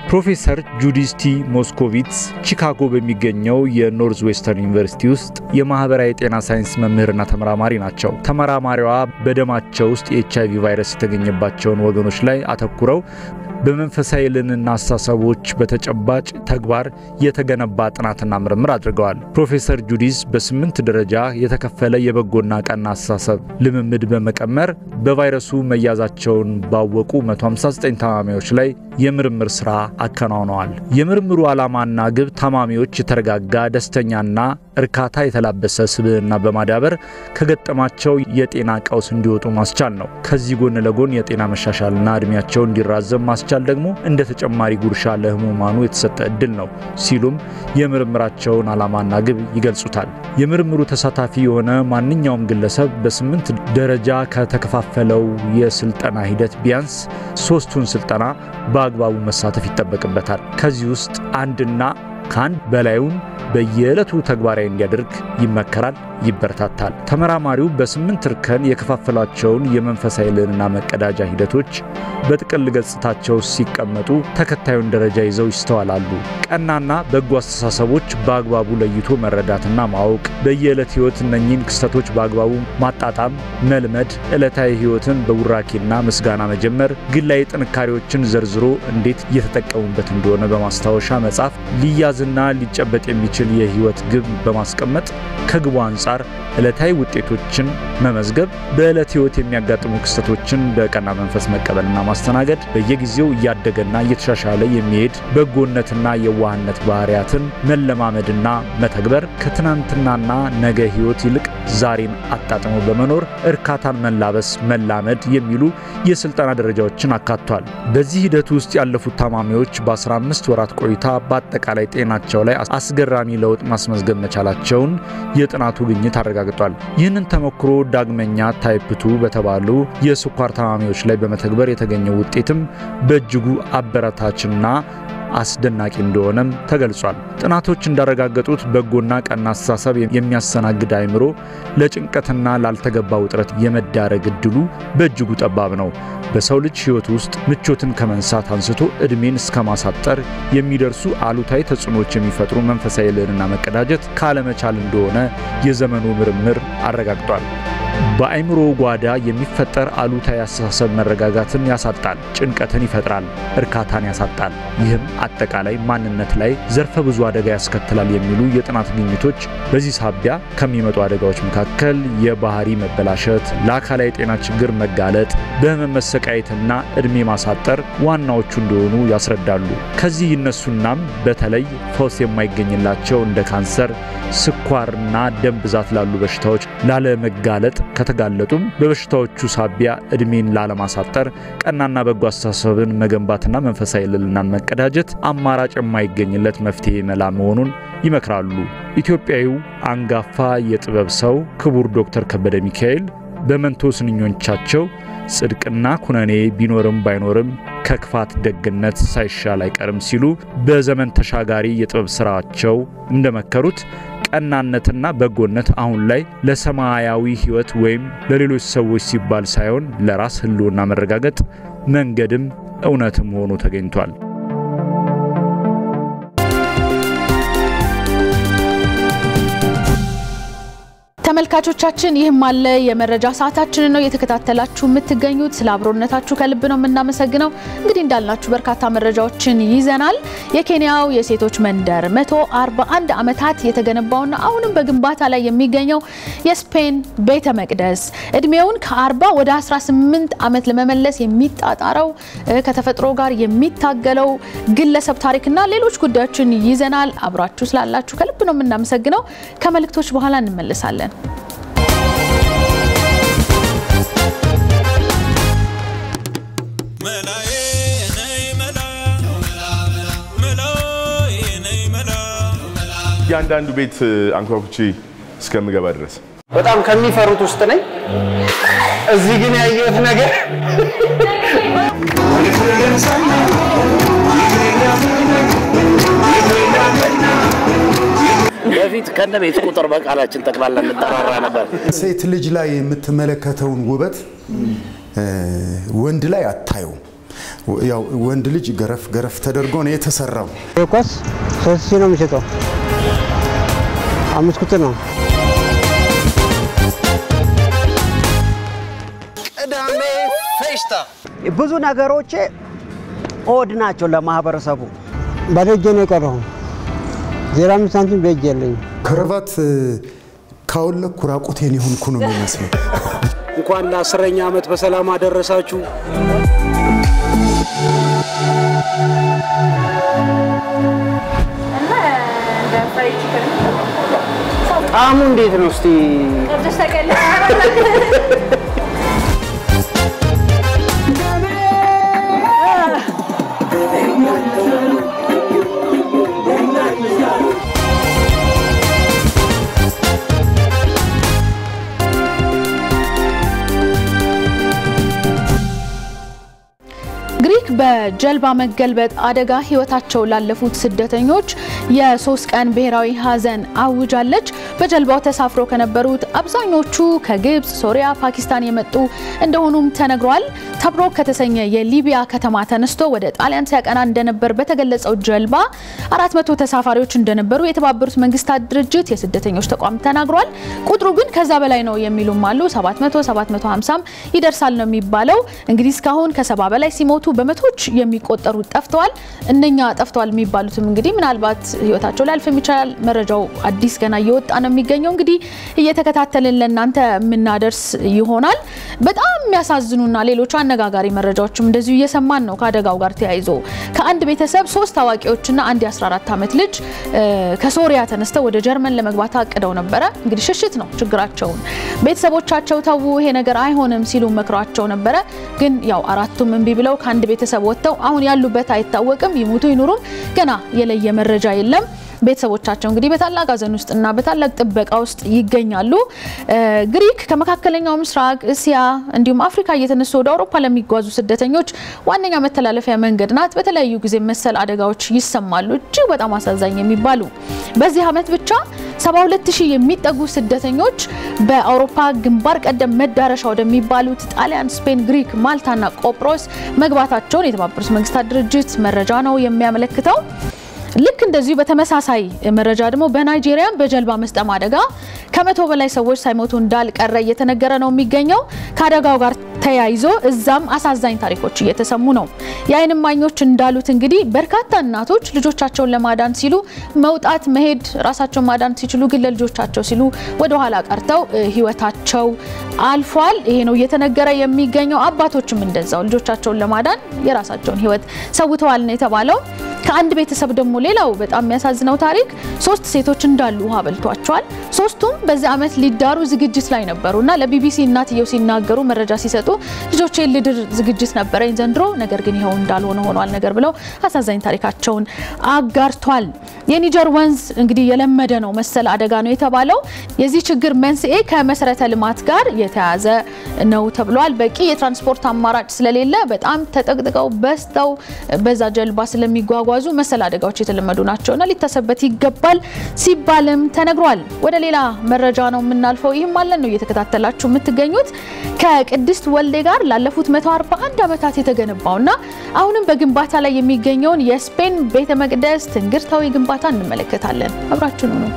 ፕሮፌሰር ጁዲስ ቲ ሞስኮቪትስ ቺካጎ በሚገኘው የኖርዝ ዌስተርን ዩኒቨርሲቲ ውስጥ የማህበራዊ ጤና ሳይንስ መምህርና ተመራማሪ ናቸው። ተመራማሪዋ በደማቸው ውስጥ የኤች አይቪ ቫይረስ የተገኘባቸውን ወገኖች ላይ አተኩረው በመንፈሳዊ ልዕልና አስተሳሰቦች በተጨባጭ ተግባር የተገነባ ጥናትና ምርምር አድርገዋል። ፕሮፌሰር ጁዲስ በስምንት ደረጃ የተከፈለ የበጎና ቀና አስተሳሰብ ልምምድ በመቀመር በቫይረሱ መያዛቸውን ባወቁ 159 ታማሚዎች ላይ የምርምር ስራ አከናውነዋል። የምርምሩ ዓላማና ግብ ታማሚዎች የተረጋጋ ደስተኛና እርካታ የተላበሰ ስብዕና በማዳበር ከገጠማቸው የጤና ቀውስ እንዲወጡ ማስቻል ነው። ከዚህ ጎን ለጎን የጤና መሻሻልና እድሜያቸው እንዲራዘም ማስቻል ደግሞ እንደ ተጨማሪ ጉርሻ ለህሙማኑ የተሰጠ እድል ነው ሲሉም የምርምራቸውን ዓላማና ግብ ይገልጹታል። የምርምሩ ተሳታፊ የሆነ ማንኛውም ግለሰብ በስምንት ደረጃ ከተከፋፈለው የስልጠና ሂደት ቢያንስ ሶስቱን ስልጠና በአግባቡ መሳተፍ ይጠበቅበታል። ከዚህ ውስጥ አንድና ከአንድ በላዩን በየዕለቱ ተግባራዊ እንዲያደርግ ይመከራል፣ ይበረታታል። ተመራማሪው በስምንት እርከን የከፋፈሏቸውን የመንፈሳዊ ልዕልና መቀዳጃ ሂደቶች በጥቅል ገጽታቸው ሲቀመጡ ተከታዩን ደረጃ ይዘው ይስተዋላሉ። ቀናና በጎ አስተሳሰቦች በአግባቡ ለይቶ መረዳትና ማወቅ፣ በየዕለት ህይወት እነኚህን ክስተቶች በአግባቡ ማጣጣም መልመድ፣ ዕለታዊ ህይወትን በቡራኬና ምስጋና መጀመር፣ ግላዊ ጥንካሬዎችን ዘርዝሮ እንዴት እየተጠቀሙበት እንደሆነ በማስታወሻ መጻፍ፣ ሊያዝና ሊጨበጥ የሚችል የህይወት ግብ በማስቀመጥ ከግቡ አንጻር ዕለታዊ ውጤቶችን መመዝገብ፣ በዕለት ህይወት የሚያጋጥሙ ክስተቶችን በቀና መንፈስ መቀበልና ማስተናገድ፣ በየጊዜው እያደገና እየተሻሻለ የሚሄድ በጎነትና የዋህነት ባህሪያትን መለማመድና መተግበር፣ ከትናንትናና ነገ ህይወት ይልቅ ዛሬን አጣጥሞ በመኖር እርካታን መላበስ መላመድ የሚሉ የስልጠና ደረጃዎችን አካቷል። በዚህ ሂደት ውስጥ ያለፉት ታማሚዎች በ15 ወራት ቆይታ በአጠቃላይ ጤናቸው ላይ አስገራሚ ለውጥ ማስመዝገብ መቻላቸውን የጥናቱ ግኝት አረጋግጧል። ይህንን ተሞክሮ ዳግመኛ ታይፕቱ በተባሉ የስኳር ታማሚዎች ላይ በመተግበር የተገኘው ውጤትም በእጅጉ አበረታችና አስደናቂ እንደሆነም ተገልጿል። ጥናቶች እንዳረጋገጡት በጎና ቀና አስተሳሰብ የሚያስተናግድ አእምሮ ለጭንቀትና ላልተገባ ውጥረት የመዳረግ እድሉ በእጅጉ ጠባብ ነው። በሰው ልጅ ሕይወት ውስጥ ምቾትን ከመንሳት አንስቶ ዕድሜን እስከ ማሳጠር የሚደርሱ አሉታዊ ተጽዕኖዎች የሚፈጥሩ መንፈሳዊ ልዕልና መቀዳጀት ካለመቻል እንደሆነ የዘመኑ ምርምር አረጋግጧል። በአእምሮ ጓዳ የሚፈጠር አሉታዊ አስተሳሰብ መረጋጋትን ያሳጣል፣ ጭንቀትን ይፈጥራል፣ እርካታን ያሳጣል። ይህም አጠቃላይ ማንነት ላይ ዘርፈ ብዙ አደጋ ያስከትላል የሚሉ የጥናት ግኝቶች በዚህ ሳቢያ ከሚመጡ አደጋዎች መካከል የባህሪ መበላሸት፣ ለአካላዊ ጤና ችግር መጋለጥ፣ በህመም መሰቃየትና እድሜ ማሳጠር ዋናዎቹ እንደሆኑ ያስረዳሉ። ከዚህ ይነሱናም በተለይ ፈውስ የማይገኝላቸው እንደ ካንሰር፣ ስኳርና ደም ብዛት ላሉ በሽታዎች ላለመጋለጥ ከተጋለጡም በበሽታዎቹ ሳቢያ እድሜን ላለማሳጠር ቀናና በጎ አስተሳሰብን መገንባትና መንፈሳዊ ልዕልናን መቀዳጀት አማራጭ የማይገኝለት መፍትሄ መላ መሆኑን ይመክራሉ። ኢትዮጵያዊው አንጋፋ የጥበብ ሰው ክቡር ዶክተር ከበደ ሚካኤል በመንቶ ስንኞቻቸው ጽድቅና ኩነኔ ቢኖርም ባይኖርም ከክፋት ደግነት ሳይሻል አይቀርም ሲሉ በዘመን ተሻጋሪ የጥበብ ስራቸው እንደመከሩት ቀናነትና በጎነት አሁን ላይ ለሰማያዊ ሕይወት ወይም ለሌሎች ሰዎች ሲባል ሳይሆን ለራስ ሕልውና መረጋገጥ መንገድም እውነትም ሆኖ ተገኝቷል። ተመልካቾቻችን ይህም አለ የመረጃ ሰዓታችንን ነው እየተከታተላችሁ የምትገኙት። ስለ አብሮነታችሁ ከልብ ነው የምናመሰግነው። እንግዲህ እንዳልናችሁ በርካታ መረጃዎችን ይዘናል። የኬንያው የሴቶች መንደር 141 ዓመታት የተገነባውና አሁንም በግንባታ ላይ የሚገኘው የስፔን ቤተ መቅደስ እድሜውን ከ40 ወደ 18 ዓመት ለመመለስ የሚጣጣረው ከተፈጥሮ ጋር የሚታገለው ግለሰብ ታሪክና ሌሎች ጉዳዮችን ይዘናል። አብራችሁ ስላላችሁ ከልብ ነው የምናመሰግነው። ከመልእክቶች በኋላ እንመለሳለን። እያንዳንዱ ቤት አንኳኩቼ እስከምገባ ድረስ በጣም ከሚፈሩት ውስጥ ነኝ። እዚህ ግን ያየሁት ነገር በፊት ከነ ቤት ቁጥር በቃላችን ጠቅላላ እንጠራራ ነበር። ሴት ልጅ ላይ የምትመለከተውን ውበት ወንድ ላይ አታየውም። ያው ወንድ ልጅ ገረፍ ገረፍ ተደርጎ ነው የተሰራው። ኳስ ሶስት ሺህ ነው የሚሸጠው። አምስት ቁጥር ነው። ቅዳሜ ፌሽታ ብዙ ነገሮቼ ኦድ ናቸው ለማህበረሰቡ። ባዶ እጄ ነው የቀረሁ። ዜሮ አምስት ሳንቲም በእጅ የለኝም። ከረባት ካወለኩ ራቁቴን የሆንኩ ነው የሚመስለው። እንኳን ለአስረኛ ዓመት በሰላም አደረሳችሁ። ጣዕሙ እንዴት ነው እስቲ? ግሪክ በጀልባ መገልበጥ አደጋ ህይወታቸው ላለፉት ስደተኞች የሶስት ቀን ብሔራዊ ሀዘን አውጃለች። በጀልባው ተሳፍሮ ከነበሩት አብዛኞቹ ከግብፅ፣ ሶሪያ፣ ፓኪስታን የመጡ እንደሆኑም ተነግሯል። ተብሮክ ከተሰኘ የሊቢያ ከተማ ተነስቶ ወደ ጣሊያን ሲያቀና እንደነበር በተገለጸው ጀልባ 400 ተሳፋሪዎች እንደነበሩ የተባበሩት መንግስታት ድርጅት የስደተኞች ተቋም ተናግሯል። ቁጥሩ ግን ከዛ በላይ ነው የሚሉም አሉ። 700 750 ይደርሳል ነው የሚባለው። እንግዲህ እስካሁን ከሰባ በላይ ሲሞቱ በመቶዎች የሚቆጠሩ ጠፍተዋል። እነኛ ጠፍተዋል የሚባሉትም እንግዲህ ምናልባት ህይወታቸው ሊያልፍ የሚችላል። መረጃው አዲስ ገና እየወጣ ነው የሚገኘው። እንግዲህ እየተከታተልን ለእናንተ የምናደርስ ይሆናል። በጣም የሚያሳዝኑና ሌሎች አነጋጋሪ መረጃዎችም እንደዚሁ እየሰማን ነው። ከአደጋው ጋር ተያይዞ ከአንድ ቤተሰብ ሶስት አዋቂዎችና አንድ የ14 ዓመት ልጅ ከሶሪያ ተነስተው ወደ ጀርመን ለመግባት አቅደው ነበረ። እንግዲህ ሽሽት ነው ችግራቸውን። ቤተሰቦቻቸው ተዉ፣ ይሄ ነገር አይሆንም ሲሉ መክሯቸው ነበረ። ግን ያው አራቱም እምቢ ብለው ከአንድ ቤተሰብ ወጥተው አሁን ያሉበት አይታወቅም። ይሙቱ ይኑሩም ገና የለየ መረጃ የለም። ቤተሰቦቻቸው እንግዲህ በታላቅ ሐዘን ውስጥና በታላቅ ጥበቃ ውስጥ ይገኛሉ። ግሪክ ከመካከለኛው ምስራቅ፣ እስያ እንዲሁም አፍሪካ እየተነሱ ወደ አውሮፓ ለሚጓዙ ስደተኞች ዋነኛ መተላለፊያ መንገድ ናት። በተለያዩ ጊዜ መሰል አደጋዎች ይሰማሉ፣ እጅግ በጣም አሳዛኝ የሚባሉ በዚህ ዓመት ብቻ 72 ሺህ የሚጠጉ ስደተኞች በአውሮፓ ግንባር ቀደም መዳረሻ ወደሚባሉት ጣሊያን፣ ስፔን፣ ግሪክ፣ ማልታና ቆጵሮስ መግባታቸውን የተባበሩት መንግስታት ድርጅት መረጃ ነው የሚያመለክተው። ልክ እንደዚሁ በተመሳሳይ መረጃ ደግሞ በናይጄሪያ በጀልባ መስጠም አደጋ ከመቶ በላይ ሰዎች ሳይሞቱ እንዳልቀረ እየተነገረ ነው የሚገኘው። ከአደጋው ጋር ተያይዞ እዛም አሳዛኝ ታሪኮች እየተሰሙ ነው። የዓይን እማኞች እንዳሉት እንግዲህ በርካታ እናቶች ልጆቻቸውን ለማዳን ሲሉ መውጣት መሄድ ራሳቸውን ማዳን ሲችሉ ግን ለልጆቻቸው ሲሉ ወደኋላ ቀርተው ህይወታቸው አልፏል። ይሄ ነው እየተነገረ የሚገኘው። አባቶችም እንደዛው ልጆቻቸውን ለማዳን የራሳቸውን ህይወት ሰውተዋል ነው የተባለው። ከአንድ ቤተሰብ ደግሞ ሌላው በጣም የሚያሳዝነው ታሪክ ሶስት ሴቶች እንዳሉ ውሃ በልቷቸዋል። ሶስቱም በዚህ ዓመት ሊዳሩ ዝግጅት ላይ ነበሩ እና ለቢቢሲ እናትየው ሲናገሩ መረጃ ሲሰጡ ልጆቼ ልድር ዝግጅት ነበረኝ ዘንድሮ፣ ነገር ግን ይኸው እንዳልሆነ ሆኗል ነገር ብለው አሳዛኝ ታሪካቸውን አጋርቷል። የኒጀር ወንዝ እንግዲህ የለመደ ነው መሰል አደጋ ነው የተባለው። የዚህ ችግር መንስኤ ከመሰረተ ልማት ጋር የተያዘ ነው ተብሏል። በቂ የትራንስፖርት አማራጭ ስለሌለ በጣም ተጠቅጥቀው በዝተው በዛ ጀልባ ስለሚጓጓዙ መሰል አደጋዎች የተለመዱ ናቸውና ሊታሰብበት ይገባል ሲባልም ተነግሯል። ወደ ሌላ መረጃ ነው የምናልፈው። ይህም አለን ነው እየተከታተላችሁ የምትገኙት ከቅድስት ወልዴ ጋር ላለፉት 141 ዓመታት የተገነባውና አሁንም በግንባታ ላይ የሚገኘውን የስፔን ቤተ መቅደስ ትንግርታዊ ግንባታ እንመለከታለን። አብራችሁን ነው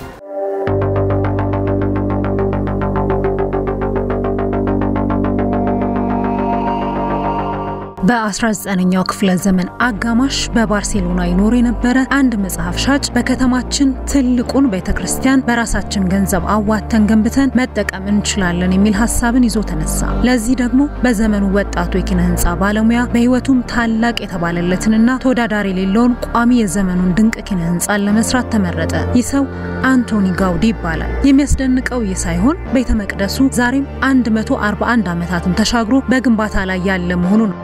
በ19ኛው ክፍለ ዘመን አጋማሽ በባርሴሎና ይኖር የነበረ አንድ መጽሐፍ ሻጭ በከተማችን ትልቁን ቤተ ክርስቲያን በራሳችን ገንዘብ አዋተን ገንብተን መጠቀም እንችላለን የሚል ሀሳብን ይዞ ተነሳ። ለዚህ ደግሞ በዘመኑ ወጣቱ የኪነ ህንፃ ባለሙያ በህይወቱም ታላቅ የተባለለትንና ተወዳዳሪ የሌለውን ቋሚ የዘመኑን ድንቅ ኪነ ህንፃን ለመስራት ተመረጠ። ይህ ሰው አንቶኒ ጋውዲ ይባላል። የሚያስደንቀው ይህ ሳይሆን ቤተ መቅደሱ ዛሬም 141 ዓመታትን ተሻግሮ በግንባታ ላይ ያለ መሆኑ ነው።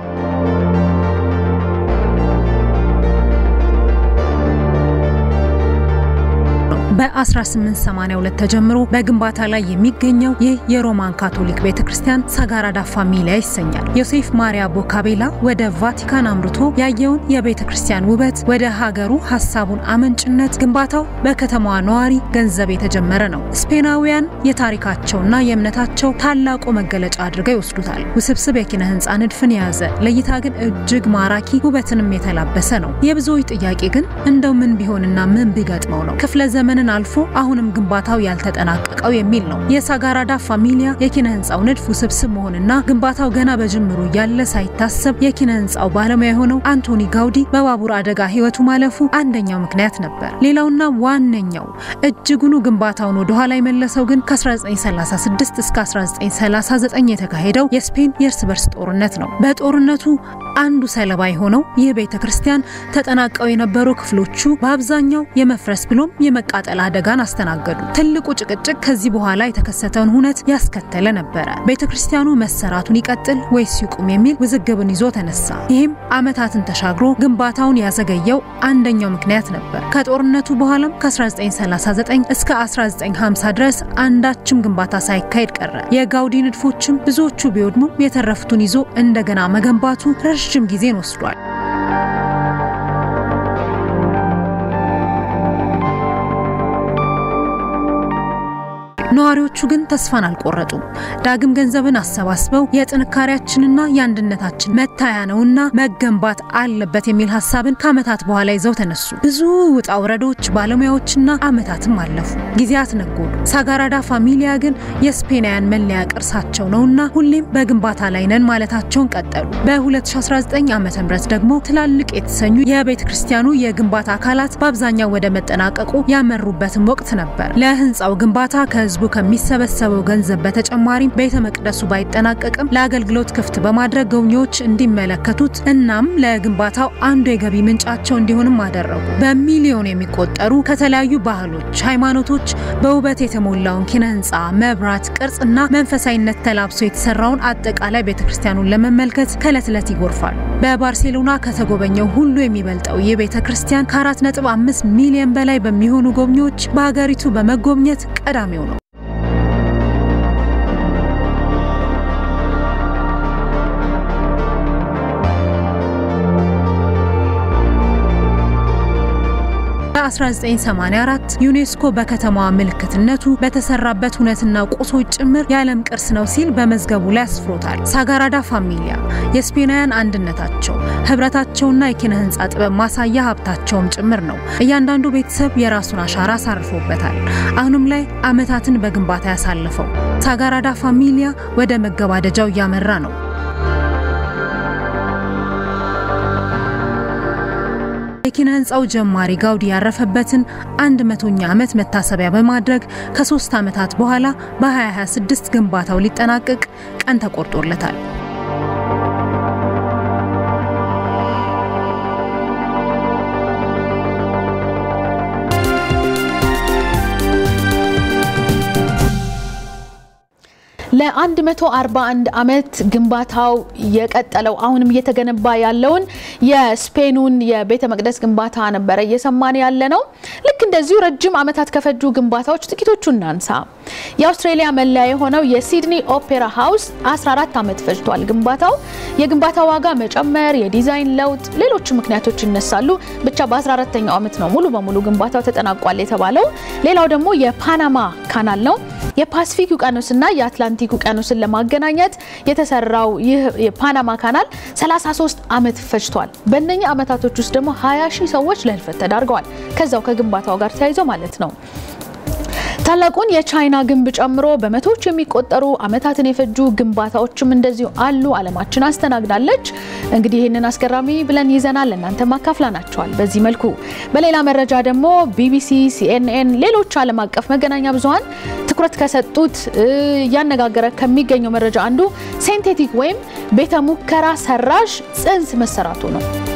በ1882 ተጀምሮ በግንባታ ላይ የሚገኘው ይህ የሮማን ካቶሊክ ቤተ ክርስቲያን ሳግራዳ ፋሚሊያ ይሰኛል። ዮሴፍ ማሪያ ቦካቤላ ወደ ቫቲካን አምርቶ ያየውን የቤተ ክርስቲያን ውበት ወደ ሀገሩ ሀሳቡን አመንጭነት ግንባታው በከተማዋ ነዋሪ ገንዘብ የተጀመረ ነው። ስፔናውያን የታሪካቸውና የእምነታቸው ታላቁ መገለጫ አድርገው ይወስዱታል። ውስብስብ የኪነ ህንፃ ንድፍን የያዘ ለእይታ ግን እጅግ ማራኪ ውበትንም የተላበሰ ነው። የብዙዎች ጥያቄ ግን እንደው ምን ቢሆንና ምን ቢገጥመው ነው ክፍለ ዘመንን አልፎ አሁንም ግንባታው ያልተጠናቀቀው የሚል ነው። የሳግራዳ ፋሚሊያ የኪነ ህንፃው ንድፍ ውስብስብ መሆንና ግንባታው ገና በጅምሩ ያለ ሳይታሰብ የኪነ ህንፃው ባለሙያ የሆነው አንቶኒ ጋውዲ በባቡር አደጋ ህይወቱ ማለፉ አንደኛው ምክንያት ነበር። ሌላውና ዋነኛው እጅጉኑ ግንባታውን ወደኋላ የመለሰው ግን ከ1936 እስከ 1939 የተካሄደው የስፔን የእርስ በርስ ጦርነት ነው። በጦርነቱ አንዱ ሰለባ የሆነው ይህ ቤተ ክርስቲያን ተጠናቀው የነበሩ ክፍሎቹ በአብዛኛው የመፍረስ ብሎም የመቃጠል አደጋን አስተናገዱ። ትልቁ ጭቅጭቅ ከዚህ በኋላ የተከሰተውን ሁነት ያስከተለ ነበረ። ቤተ ክርስቲያኑ መሰራቱን ይቀጥል ወይስ ይቁም የሚል ውዝግብን ይዞ ተነሳ። ይህም ዓመታትን ተሻግሮ ግንባታውን ያዘገየው አንደኛው ምክንያት ነበር። ከጦርነቱ በኋላም ከ1939 እስከ 1950 ድረስ አንዳችም ግንባታ ሳይካሄድ ቀረ። የጋውዲ ንድፎችም ብዙዎቹ ቢወድሙም የተረፉትን ይዞ እንደገና መገንባቱ ረዥም ጊዜን ወስዷል። ነዋሪዎቹ ግን ተስፋን አልቆረጡም። ዳግም ገንዘብን አሰባስበው የጥንካሬያችንና የአንድነታችን መታያ ነውና መገንባት አለበት የሚል ሀሳብን ከዓመታት በኋላ ይዘው ተነሱ። ብዙ ውጣ ውረዶች፣ ባለሙያዎችና ዓመታትም አለፉ። ጊዜያት ነጎዱ። ሳግራዳ ፋሚሊያ ግን የስፔናውያን መለያ ቅርሳቸው ነውና ሁሌም በግንባታ ላይ ነን ማለታቸውን ቀጠሉ። በ2019 ዓ ም ደግሞ ትላልቅ የተሰኙ የቤተ ክርስቲያኑ የግንባታ አካላት በአብዛኛው ወደ መጠናቀቁ ያመሩበትም ወቅት ነበር። ለህንፃው ግንባታ ከህዝቡ ከሚሰበሰበው ገንዘብ በተጨማሪም ቤተ መቅደሱ ባይጠናቀቅም ለአገልግሎት ክፍት በማድረግ ጎብኚዎች እንዲመለከቱት እናም ለግንባታው አንዱ የገቢ ምንጫቸው እንዲሆንም አደረጉ። በሚሊዮን የሚቆጠሩ ከተለያዩ ባህሎች፣ ሃይማኖቶች በውበት የተሞላውን ኪነ ህንፃ፣ መብራት፣ ቅርጽና መንፈሳዊነት ተላብሶ የተሰራውን አጠቃላይ ቤተ ክርስቲያኑን ለመመልከት ከዕለት ዕለት ይጎርፋሉ። በባርሴሎና ከተጎበኘው ሁሉ የሚበልጠው ይህ ቤተ ክርስቲያን ከ4.5 ሚሊዮን በላይ በሚሆኑ ጎብኚዎች በሀገሪቱ በመጎብኘት ቀዳሚው ነው። በ1984 ዩኔስኮ በከተማዋ ምልክትነቱ በተሰራበት ሁነትና ቁሶች ጭምር የዓለም ቅርስ ነው ሲል በመዝገቡ ላይ አስፍሮታል። ሳግራዳ ፋሚሊያ የስፔናውያን አንድነታቸው፣ ህብረታቸውና የኪነ ህንፃ ጥበብ ማሳያ ሀብታቸውም ጭምር ነው። እያንዳንዱ ቤተሰብ የራሱን አሻራ አሳርፎበታል። አሁንም ላይ ዓመታትን በግንባታ ያሳለፈው ሳግራዳ ፋሚሊያ ወደ መገባደጃው እያመራ ነው። የኪነ ህንፃው ጀማሪ ጋውዲ ያረፈበትን አንድ መቶኛ ዓመት መታሰቢያ በማድረግ ከሶስት ዓመታት በኋላ በ2026 ግንባታው ሊጠናቀቅ ቀን ተቆርጦለታል። ለ141 ዓመት ግንባታው የቀጠለው አሁንም እየተገነባ ያለውን የስፔኑን የቤተ መቅደስ ግንባታ ነበረ እየሰማን ያለ ነው። ልክ እንደዚሁ ረጅም ዓመታት ከፈጁ ግንባታዎች ጥቂቶቹ እናንሳ። የአውስትሬሊያ መለያ የሆነው የሲድኒ ኦፔራ ሃውስ 14 ዓመት ፈጅቷል ግንባታው። የግንባታ ዋጋ መጨመር፣ የዲዛይን ለውጥ፣ ሌሎች ምክንያቶች ይነሳሉ። ብቻ በ14ኛው ዓመት ነው ሙሉ በሙሉ ግንባታው ተጠናቋል የተባለው። ሌላው ደግሞ የፓናማ ካናል ነው። የፓሲፊክ ውቅያኖስና የአትላንቲክ ውቅያኖስን ለማገናኘት የተሰራው ይህ የፓናማ ካናል 33 ዓመት ፈጅቷል። በእነኛ ዓመታቶች ውስጥ ደግሞ 20 ሺህ ሰዎች ለህልፈት ተዳርገዋል። ከዛው ከግንባታው ጋር ተያይዘው ማለት ነው። ታላቁን የቻይና ግንብ ጨምሮ በመቶዎች የሚቆጠሩ ዓመታትን የፈጁ ግንባታዎችም እንደዚሁ አሉ። ዓለማችን አስተናግዳለች። እንግዲህ ይህንን አስገራሚ ብለን ይዘናል፣ እናንተ ማካፍላናቸዋል። በዚህ መልኩ በሌላ መረጃ ደግሞ ቢቢሲ፣ ሲኤንኤን፣ ሌሎች ዓለም አቀፍ መገናኛ ብዙኃን ትኩረት ከሰጡት እያነጋገረ ከሚገኘው መረጃ አንዱ ሴንቴቲክ ወይም ቤተ ሙከራ ሰራሽ ጽንስ መሰራቱ ነው።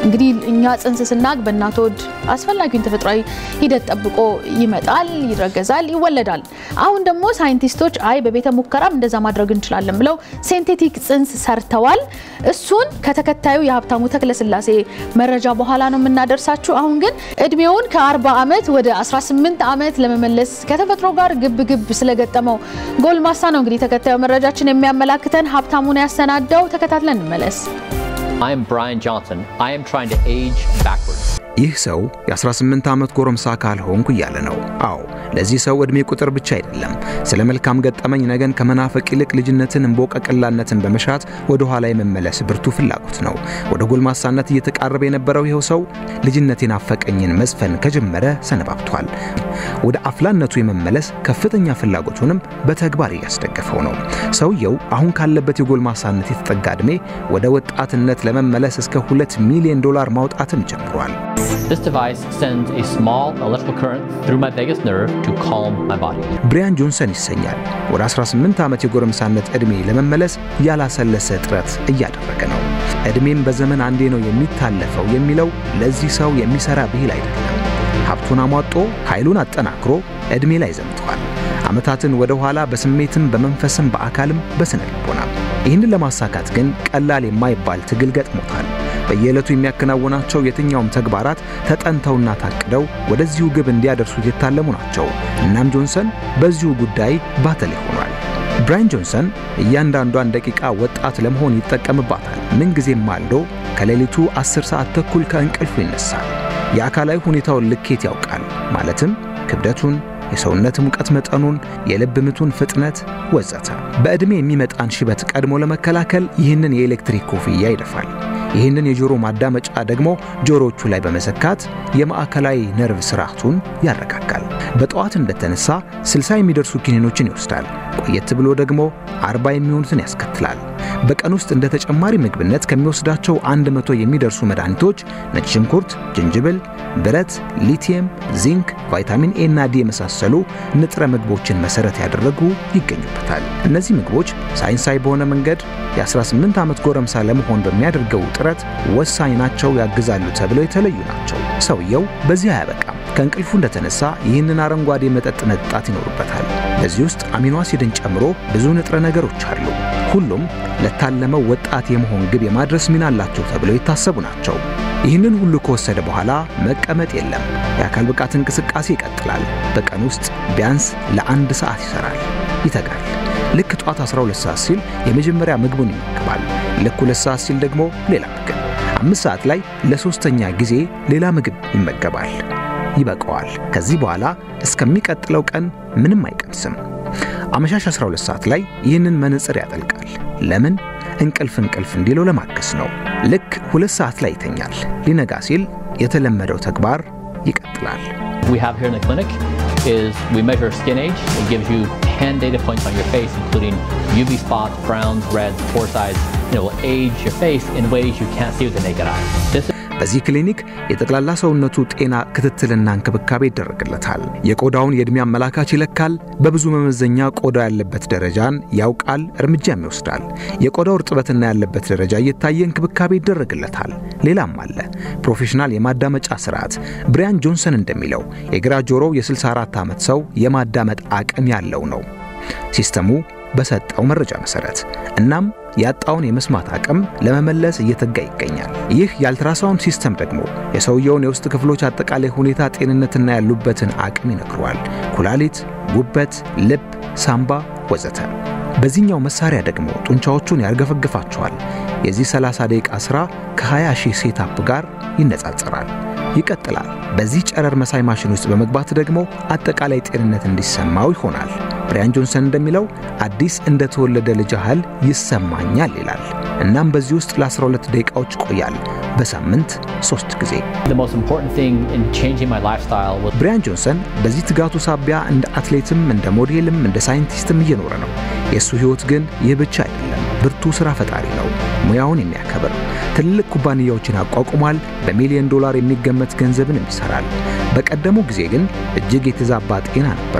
እንግዲህ እኛ ጽንስ ስናግ በእናት ሆድ አስፈላጊውን ተፈጥሯዊ ሂደት ጠብቆ ይመጣል፣ ይረገዛል፣ ይወለዳል። አሁን ደግሞ ሳይንቲስቶች አይ በቤተ ሙከራም እንደዛ ማድረግ እንችላለን ብለው ሴንቴቲክ ጽንስ ሰርተዋል። እሱን ከተከታዩ የሀብታሙ ተክለስላሴ መረጃ በኋላ ነው የምናደርሳችሁ። አሁን ግን እድሜውን ከ40 ዓመት ወደ 18 ዓመት ለመመለስ ከተፈጥሮ ጋር ግብ ግብ ስለገጠመው ጎልማሳ ነው እንግዲህ ተከታዩ መረጃችን የሚያመላክተን። ሀብታሙን ያሰናዳው ተከታትለን እንመለስ። I'm Brian Johnson. I am trying to age backwards. ይህ ሰው የ18 ዓመት ጎረምሳ ካልሆንኩ እያለ ነው። አዎ ለዚህ ሰው ዕድሜ ቁጥር ብቻ አይደለም። ስለ መልካም ገጠመኝ ነገን ከመናፈቅ ይልቅ ልጅነትን እንቦቀቅላነትን በመሻት ወደ ኋላ የመመለስ ብርቱ ፍላጎት ነው። ወደ ጎልማሳነት እየተቃረበ የነበረው ይኸው ሰው ልጅነት የናፈቀኝን መዝፈን ከጀመረ ሰነባብቷል። ወደ አፍላነቱ የመመለስ ከፍተኛ ፍላጎቱንም በተግባር እያስደገፈው ነው። ሰውየው አሁን ካለበት የጎልማሳነት የተጠጋ ዕድሜ ወደ ወጣትነት ለመመለስ እስከ 2 ሚሊዮን ዶላር ማውጣትም ጀምሯል። This device sends a small electrical current through my vagus nerve to calm my body. ብሪያን ጆንሰን ይሰኛል። ወደ 18 ዓመት የጎረምሳነት ዕድሜ ለመመለስ ያላሰለሰ ጥረት እያደረገ ነው። ዕድሜም በዘመን አንዴ ነው የሚታለፈው የሚለው ለዚህ ሰው የሚሰራ ብሂል አይደለም። ሀብቱን አሟጦ ኃይሉን አጠናክሮ ዕድሜ ላይ ዘምተዋል። ዓመታትን ወደ ኋላ በስሜትም በመንፈስም በአካልም በስነ ልቦናም። ይህንን ለማሳካት ግን ቀላል የማይባል ትግል ገጥሞታል። በየዕለቱ የሚያከናውናቸው የትኛውም ተግባራት ተጠንተውና ታቅደው ወደዚሁ ግብ እንዲያደርሱት የታለሙ ናቸው። እናም ጆንሰን በዚሁ ጉዳይ ባተሌ ሆኗል። ብራያን ጆንሰን እያንዳንዷን ደቂቃ ወጣት ለመሆን ይጠቀምባታል። ምንጊዜም ማልዶ ከሌሊቱ 10 ሰዓት ተኩል ከእንቅልፉ ይነሳል። የአካላዊ ሁኔታውን ልኬት ያውቃል። ማለትም ክብደቱን፣ የሰውነት ሙቀት መጠኑን፣ የልብ ምቱን ፍጥነት ወዘተ። በዕድሜ የሚመጣን ሽበት ቀድሞ ለመከላከል ይህንን የኤሌክትሪክ ኮፍያ ይደፋል። ይህንን የጆሮ ማዳመጫ ደግሞ ጆሮዎቹ ላይ በመሰካት የማዕከላዊ ነርቭ ስርዓቱን ያረጋጋል። በጠዋት እንደተነሳ 60 የሚደርሱ ኪኒኖችን ይወስዳል። ቆየት ብሎ ደግሞ 40 የሚሆኑትን ያስከትላል። በቀን ውስጥ እንደ ተጨማሪ ምግብነት ከሚወስዳቸው 100 የሚደርሱ መድኃኒቶች ነጭ ሽንኩርት፣ ዝንጅብል፣ ብረት፣ ሊቲየም፣ ዚንክ፣ ቫይታሚን ኤ እና ዲ የመሳሰሉ ንጥረ ምግቦችን መሰረት ያደረጉ ይገኙበታል። እነዚህ ምግቦች ሳይንሳዊ በሆነ መንገድ የ18 ዓመት ጎረምሳ ለመሆን በሚያደርገው ጥረት ወሳኝ ናቸው፣ ያግዛሉ ተብለው የተለዩ ናቸው። ሰውየው በዚህ አያበቃም። ከእንቅልፉ እንደተነሳ ይህንን አረንጓዴ መጠጥ መጠጣት ይኖርበታል። በዚህ ውስጥ አሚኖ አሲድን ጨምሮ ብዙ ንጥረ ነገሮች አሉ። ሁሉም ለታለመው ወጣት የመሆን ግብ የማድረስ ሚና አላቸው ተብለው የታሰቡ ናቸው። ይህንን ሁሉ ከወሰደ በኋላ መቀመጥ የለም። የአካል ብቃት እንቅስቃሴ ይቀጥላል። በቀን ውስጥ ቢያንስ ለአንድ ሰዓት ይሰራል፣ ይተጋል። ልክ ጧት 12 ሰዓት ሲል የመጀመሪያ ምግቡን ይመገባል። ልክ ሁለት ሰዓት ሲል ደግሞ ሌላ ምግብ፣ አምስት ሰዓት ላይ ለሶስተኛ ጊዜ ሌላ ምግብ ይመገባል። ይበቃዋል። ከዚህ በኋላ እስከሚቀጥለው ቀን ምንም አይቀምስም። አመሻሽ 12 ሰዓት ላይ ይህንን መነጽር ያጠልቃል። ለምን? እንቅልፍ እንቅልፍ እንዲለው ለማገስ ነው። ልክ ሁለት ሰዓት ላይ ይተኛል። ሊነጋ ሲል የተለመደው ተግባር ይቀጥላል። We have here in the clinic is we measure skin age. It gives you 10 data points on your face, including UV spots, browns, reds, pore size. And it will age your face in ways you can't see with the naked eye. This በዚህ ክሊኒክ የጠቅላላ ሰውነቱ ጤና ክትትልና እንክብካቤ ይደረግለታል። የቆዳውን የዕድሜ አመላካች ይለካል። በብዙ መመዘኛ ቆዳው ያለበት ደረጃን ያውቃል፣ እርምጃም ይወስዳል። የቆዳው እርጥበትና ያለበት ደረጃ እየታየ እንክብካቤ ይደረግለታል። ሌላም አለ። ፕሮፌሽናል የማዳመጫ ስርዓት። ብሪያን ጆንሰን እንደሚለው የግራ ጆሮው የ64 ዓመት ሰው የማዳመጥ አቅም ያለው ነው ሲስተሙ በሰጠው መረጃ መሰረት እናም ያጣውን የመስማት አቅም ለመመለስ እየተጋ ይገኛል። ይህ የአልትራሳውንድ ሲስተም ደግሞ የሰውየውን የውስጥ ክፍሎች አጠቃላይ ሁኔታ ጤንነትና ያሉበትን አቅም ይነግረዋል። ኩላሊት፣ ጉበት፣ ልብ፣ ሳምባ ወዘተ። በዚህኛው መሳሪያ ደግሞ ጡንቻዎቹን ያርገፈግፋቸዋል። የዚህ 30 ደቂቃ ሥራ ከ20 ሺህ ሴታፕ ጋር ይነጻጸራል። ይቀጥላል። በዚህ ጨረር መሳይ ማሽን ውስጥ በመግባት ደግሞ አጠቃላይ ጤንነት እንዲሰማው ይሆናል። ብሪያን ጆንሰን እንደሚለው አዲስ እንደተወለደ ልጅ ያህል ይሰማኛል ይላል። እናም በዚህ ውስጥ ለ12 ደቂቃዎች ይቆያል፣ በሳምንት ሶስት ጊዜ። the most important thing in changing my lifestyle was ብሪያን ጆንሰን በዚህ ትጋቱ ሳቢያ እንደ አትሌትም እንደ ሞዴልም እንደ ሳይንቲስትም እየኖረ ነው። የእሱ ሕይወት ግን ይህ ብቻ አይደለም። ብርቱ ሥራ ፈጣሪ ነው፣ ሙያውን የሚያከብር ትልልቅ ኩባንያዎችን አቋቁሟል። በሚሊዮን ዶላር የሚገመት ገንዘብንም ይሠራል። በቀደሙ ጊዜ ግን እጅግ የተዛባ ጤና ነበረው።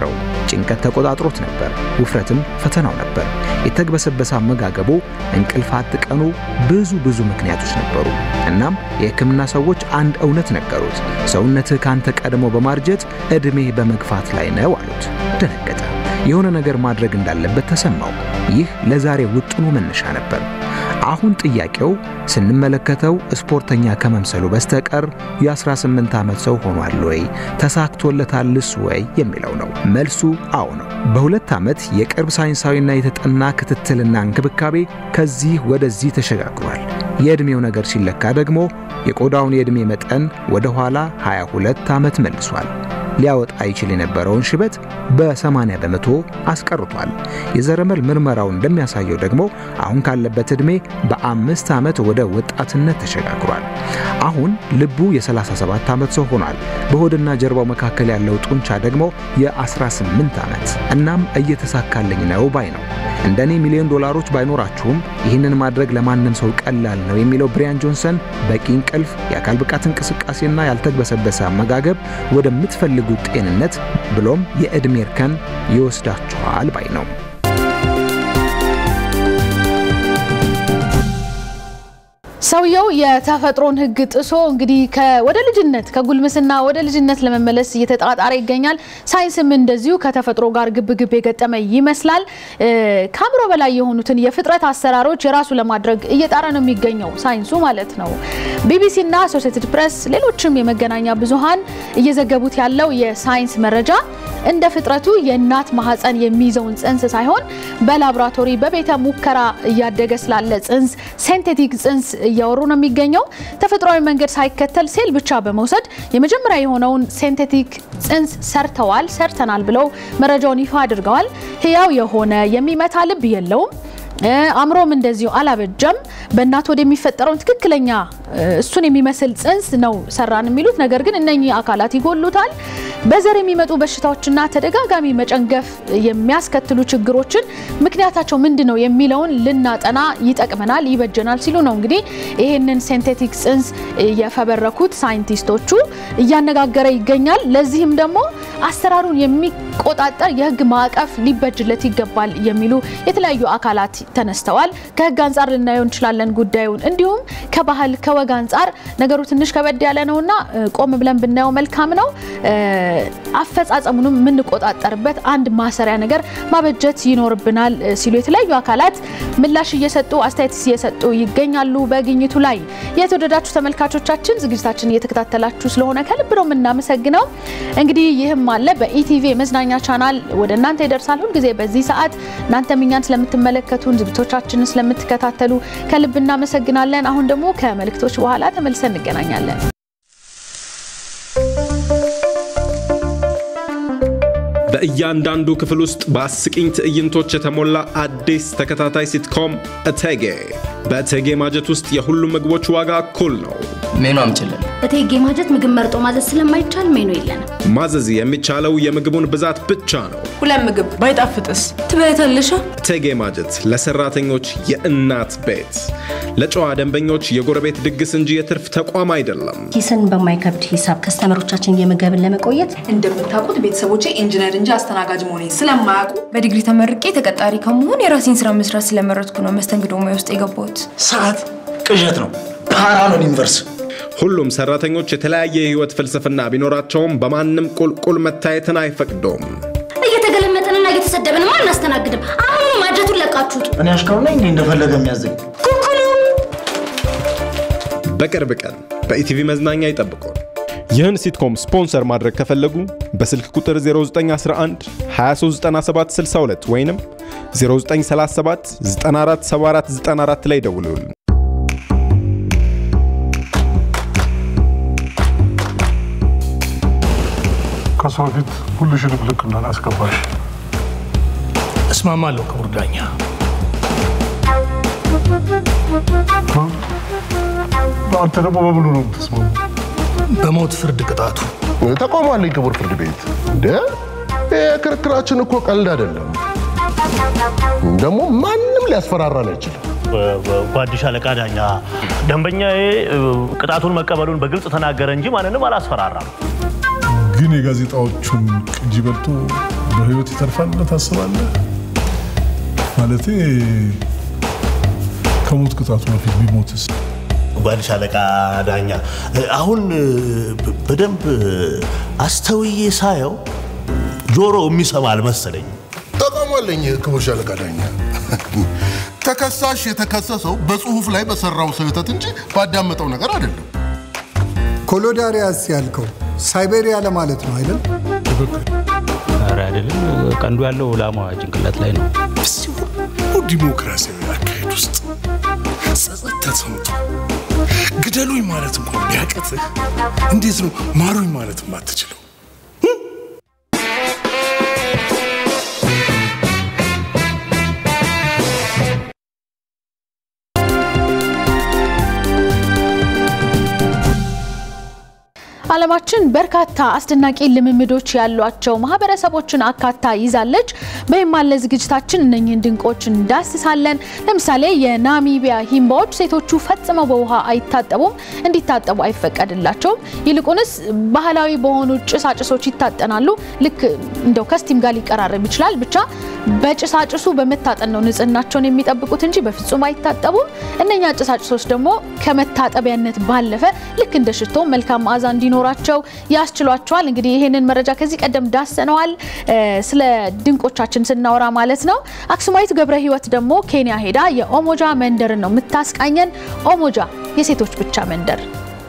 ጭንቀት ተቆጣጥሮት ነበር። ውፍረትም ፈተናው ነበር። የተግበሰበሰ አመጋገቡ፣ እንቅልፍ አጥቀኑ፣ ብዙ ብዙ ምክንያቶች ነበሩ። እናም የሕክምና ሰዎች አንድ እውነት ነገሩት። ሰውነትህ ካንተ ቀድሞ በማርጀት ዕድሜህ በመግፋት ላይ ነው አሉት። ደነገጠ። የሆነ ነገር ማድረግ እንዳለበት ተሰማው። ይህ ለዛሬ ውጥኑ መነሻ ነበር። አሁን ጥያቄው ስንመለከተው ስፖርተኛ ከመምሰሉ በስተቀር የ18 ዓመት ሰው ሆኗል ወይ ተሳክቶለታልስ ወይ የሚለው ነው። መልሱ አዎ ነው። በሁለት ዓመት የቅርብ ሳይንሳዊና የተጠና ክትትልና እንክብካቤ ከዚህ ወደዚህ ተሸጋግሯል። የዕድሜው ነገር ሲለካ ደግሞ የቆዳውን የዕድሜ መጠን ወደ ኋላ 22 ዓመት መልሷል። ሊያወጣ ይችል የነበረውን ሽበት በ80 በመቶ አስቀርቷል። የዘረመል ምርመራው እንደሚያሳየው ደግሞ አሁን ካለበት ዕድሜ በአምስት ዓመት ወደ ወጣትነት ተሸጋግሯል። አሁን ልቡ የ37 ዓመት ሰው ሆኗል። በሆድና ጀርባው መካከል ያለው ጡንቻ ደግሞ የ18 ዓመት። እናም እየተሳካልኝ ነው ባይ ነው። እንደኔ ሚሊዮን ዶላሮች ባይኖራችሁም ይህንን ማድረግ ለማንም ሰው ቀላል ነው የሚለው ብሪያን ጆንሰን በቂ እንቅልፍ፣ የአካል ብቃት እንቅስቃሴና ያልተግበሰበሰ አመጋገብ ወደምትፈልጉት ጤንነት ብሎም የዕድሜ እርከን ይወስዳችኋል ባይ ነው። ሰውየው የተፈጥሮን ሕግ ጥሶ እንግዲህ ወደ ልጅነት ከጉልምስና ወደ ልጅነት ለመመለስ እየተጣጣረ ይገኛል። ሳይንስም እንደዚሁ ከተፈጥሮ ጋር ግብ ግብ የገጠመ ይመስላል። ከአእምሮ በላይ የሆኑትን የፍጥረት አሰራሮች የራሱ ለማድረግ እየጣረ ነው የሚገኘው ሳይንሱ ማለት ነው። ቢቢሲና አሶሴትድ ፕሬስ ሌሎችም የመገናኛ ብዙሃን እየዘገቡት ያለው የሳይንስ መረጃ እንደ ፍጥረቱ የእናት ማህፀን የሚይዘውን ጽንስ ሳይሆን በላቦራቶሪ በቤተ ሙከራ እያደገ ስላለ ጽንስ ሴንቴቲክ ጽንስ እያወሩ ነው የሚገኘው። ተፈጥሯዊ መንገድ ሳይከተል ሴል ብቻ በመውሰድ የመጀመሪያ የሆነውን ሴንቴቲክ ጽንስ ሰርተዋል ሰርተናል ብለው መረጃውን ይፋ አድርገዋል። ህያው የሆነ የሚመታ ልብ የለውም። አእምሮም እንደዚሁ አላበጀም። በእናት ወደ የሚፈጠረውን ትክክለኛ እሱን የሚመስል ጽንስ ነው ሰራን የሚሉት ነገር ግን እነኚህ አካላት ይጎሉታል። በዘር የሚመጡ በሽታዎችና ተደጋጋሚ መጨንገፍ የሚያስከትሉ ችግሮችን ምክንያታቸው ምንድን ነው የሚለውን ልናጠና ይጠቅመናል፣ ይበጀናል ሲሉ ነው እንግዲህ ይህንን ሴንቴቲክ ጽንስ የፈበረኩት ሳይንቲስቶቹ እያነጋገረ ይገኛል። ለዚህም ደግሞ አሰራሩን የሚቆጣጠር የህግ ማዕቀፍ ሊበጅለት ይገባል የሚሉ የተለያዩ አካላት ተነስተዋል። ከህግ አንጻር ልናየው እንችላለን ጉዳዩን። እንዲሁም ከባህል ከወግ አንጻር ነገሩ ትንሽ ከበድ ያለ ነውና ቆም ብለን ብናየው መልካም ነው። አፈጻጸሙንም የምንቆጣጠርበት አንድ ማሰሪያ ነገር ማበጀት ይኖርብናል ሲሉ የተለያዩ አካላት ምላሽ እየሰጡ አስተያየት እየሰጡ ይገኛሉ በግኝቱ ላይ። የተወደዳችሁ ተመልካቾቻችን ዝግጅታችን እየተከታተላችሁ ስለሆነ ከልብ ነው የምናመሰግነው። እንግዲህ ይህም አለ በኢቲቪ የመዝናኛ ቻናል ወደ እናንተ ይደርሳል ሁልጊዜ በዚህ ሰዓት። እናንተም እኛን ስለምትመለከቱን ዝግጅቶቻችንን ስለምትከታተሉ ከልብ እናመሰግናለን። አሁን ደግሞ ከመልእክቶች በኋላ ተመልሰን እንገናኛለን። በእያንዳንዱ ክፍል ውስጥ በአስቂኝ ትዕይንቶች የተሞላ አዲስ ተከታታይ ሲትኮም እቴጌ። በእቴጌ ማጀት ውስጥ የሁሉም ምግቦች ዋጋ እኩል ነው። ሜኑ አምጪልን። እቴጌ ማጀት ምግብ መርጦ ማዘዝ ስለማይቻል ሜኑ የለንም። ማዘዝ የሚቻለው የምግቡን ብዛት ብቻ ነው። ሁለት ምግብ ባይጣፍጥስ ትበያታለሻ? እቴጌ ማጀት ለሰራተኞች የእናት ቤት፣ ለጨዋ ደንበኞች የጎረቤት ድግስ እንጂ የትርፍ ተቋም አይደለም። ኪስን በማይከብድ ሂሳብ ከስተመሮቻችን የምገብን ለመቆየት እንደምታውቁት ቤተሰቦቼ ኢንጂነር እንጂ አስተናጋጅ መሆኔን ስለማያውቁ በዲግሪ ተመርቄ ተቀጣሪ ከመሆን የራሴን ስራ መስራት ስለመረጥኩ ነው መስተንግዶ ሙያ ውስጥ የገባሁት። ሰዓት ቅዠት ነው፣ ፓራኖን ዩኒቨርስ ሁሉም ሰራተኞች የተለያየ የህይወት ፍልስፍና ቢኖራቸውም በማንም ቁልቁል መታየትን አይፈቅዱም። እየተገለመጥንና እየተሰደብን ማ አናስተናግድም። አሁኑ ማጀቱን ለቃችሁት። እኔ አሽካሩ ነኝ እንዲህ እንደፈለገ የሚያዘኝ ኩኩሉ በቅርብ ቀን በኢቲቪ መዝናኛ ይጠብቁን። ይህን ሲትኮም ስፖንሰር ማድረግ ከፈለጉ በስልክ ቁጥር 0911 239762 ወይንም 0937 947494 ላይ ደውሉልን። ከሰው ፊት ሁልሽንም ልክ እንዳላስገባሽ እስማማለሁ ክቡር ዳኛ። አንተ ደግሞ በምኑ ነው የምትስማሙ? በሞት ፍርድ ቅጣቱ ተቃውሞ አለኝ ክቡር ፍርድ ቤት። እንደ ክርክራችን እኮ ቀልድ አይደለም። ደግሞ ማንም ሊያስፈራራን አይችልም። ጓድሽ አለቃ ዳኛ፣ ደንበኛዬ ቅጣቱን መቀበሉን በግልጽ ተናገረ እንጂ ማንንም አላስፈራራም። ግን የጋዜጣዎቹን ቅጂ በልቶ በህይወት ይተርፋል ብለህ ታስባለህ? ማለቴ ከሞት ቅጣቱ በፊት ቢሞትስ? ጓድሽ አለቃ ዳኛ አሁን በደንብ አስተውዬ ሳየው ጆሮ የሚሰማ አልመሰለኝ። ተቃውሟለኝ ክቡር ሻለቃ ዳኛ። ተከሳሽ የተከሰሰው በጽሁፍ ላይ በሰራው ስህተት እንጂ ባዳመጠው ነገር አይደለም። ኮሎዳሪያስ ያልከው ሳይቤሪያ ለማለት ነው አይደል? ኧረ አይደለም፣ ቀንዱ ያለው ላሟ ጭንቅላት ላይ ነው። በዚህ ሁሉ ዲሞክራሲያዊ አካሄድ ውስጥ ጸጸት ተሰምቶ ግደሉኝ ማለት እንኳን ቢያቅትህ እንዴት ነው ማሩኝ ማለት የማትችለው? ዓለማችን በርካታ አስደናቂ ልምምዶች ያሏቸው ማህበረሰቦችን አካታ ይዛለች። በይማለ ዝግጅታችን እነኝህን ድንቆች እንዳስሳለን። ለምሳሌ የናሚቢያ ሂምባዎች ሴቶቹ ፈጽመው በውሃ አይታጠቡም፣ እንዲታጠቡ አይፈቀድላቸውም። ይልቁንስ ባህላዊ በሆኑ ጭሳጭሶች ይታጠናሉ። ልክ እንደው ከስቲም ጋር ሊቀራረብ ይችላል። ብቻ በጭሳጭሱ በመታጠን ነው ንጽህናቸውን የሚጠብቁት እንጂ በፍጹም አይታጠቡም። እነኛ ጭሳጭሶች ደግሞ ከመታጠቢያነት ባለፈ ልክ እንደ ሽቶ መልካም መዓዛ እንዲኖራቸው ያስችሏቸዋል። እንግዲህ ይህንን መረጃ ከዚህ ቀደም ዳሰነዋል፣ ስለ ድንቆቻችን ስናወራ ማለት ነው። አክሱማዊት ገብረ ሕይወት ደግሞ ኬንያ ሄዳ የኦሞጃ መንደርን ነው የምታስቃኘን። ኦሞጃ የሴቶች ብቻ መንደር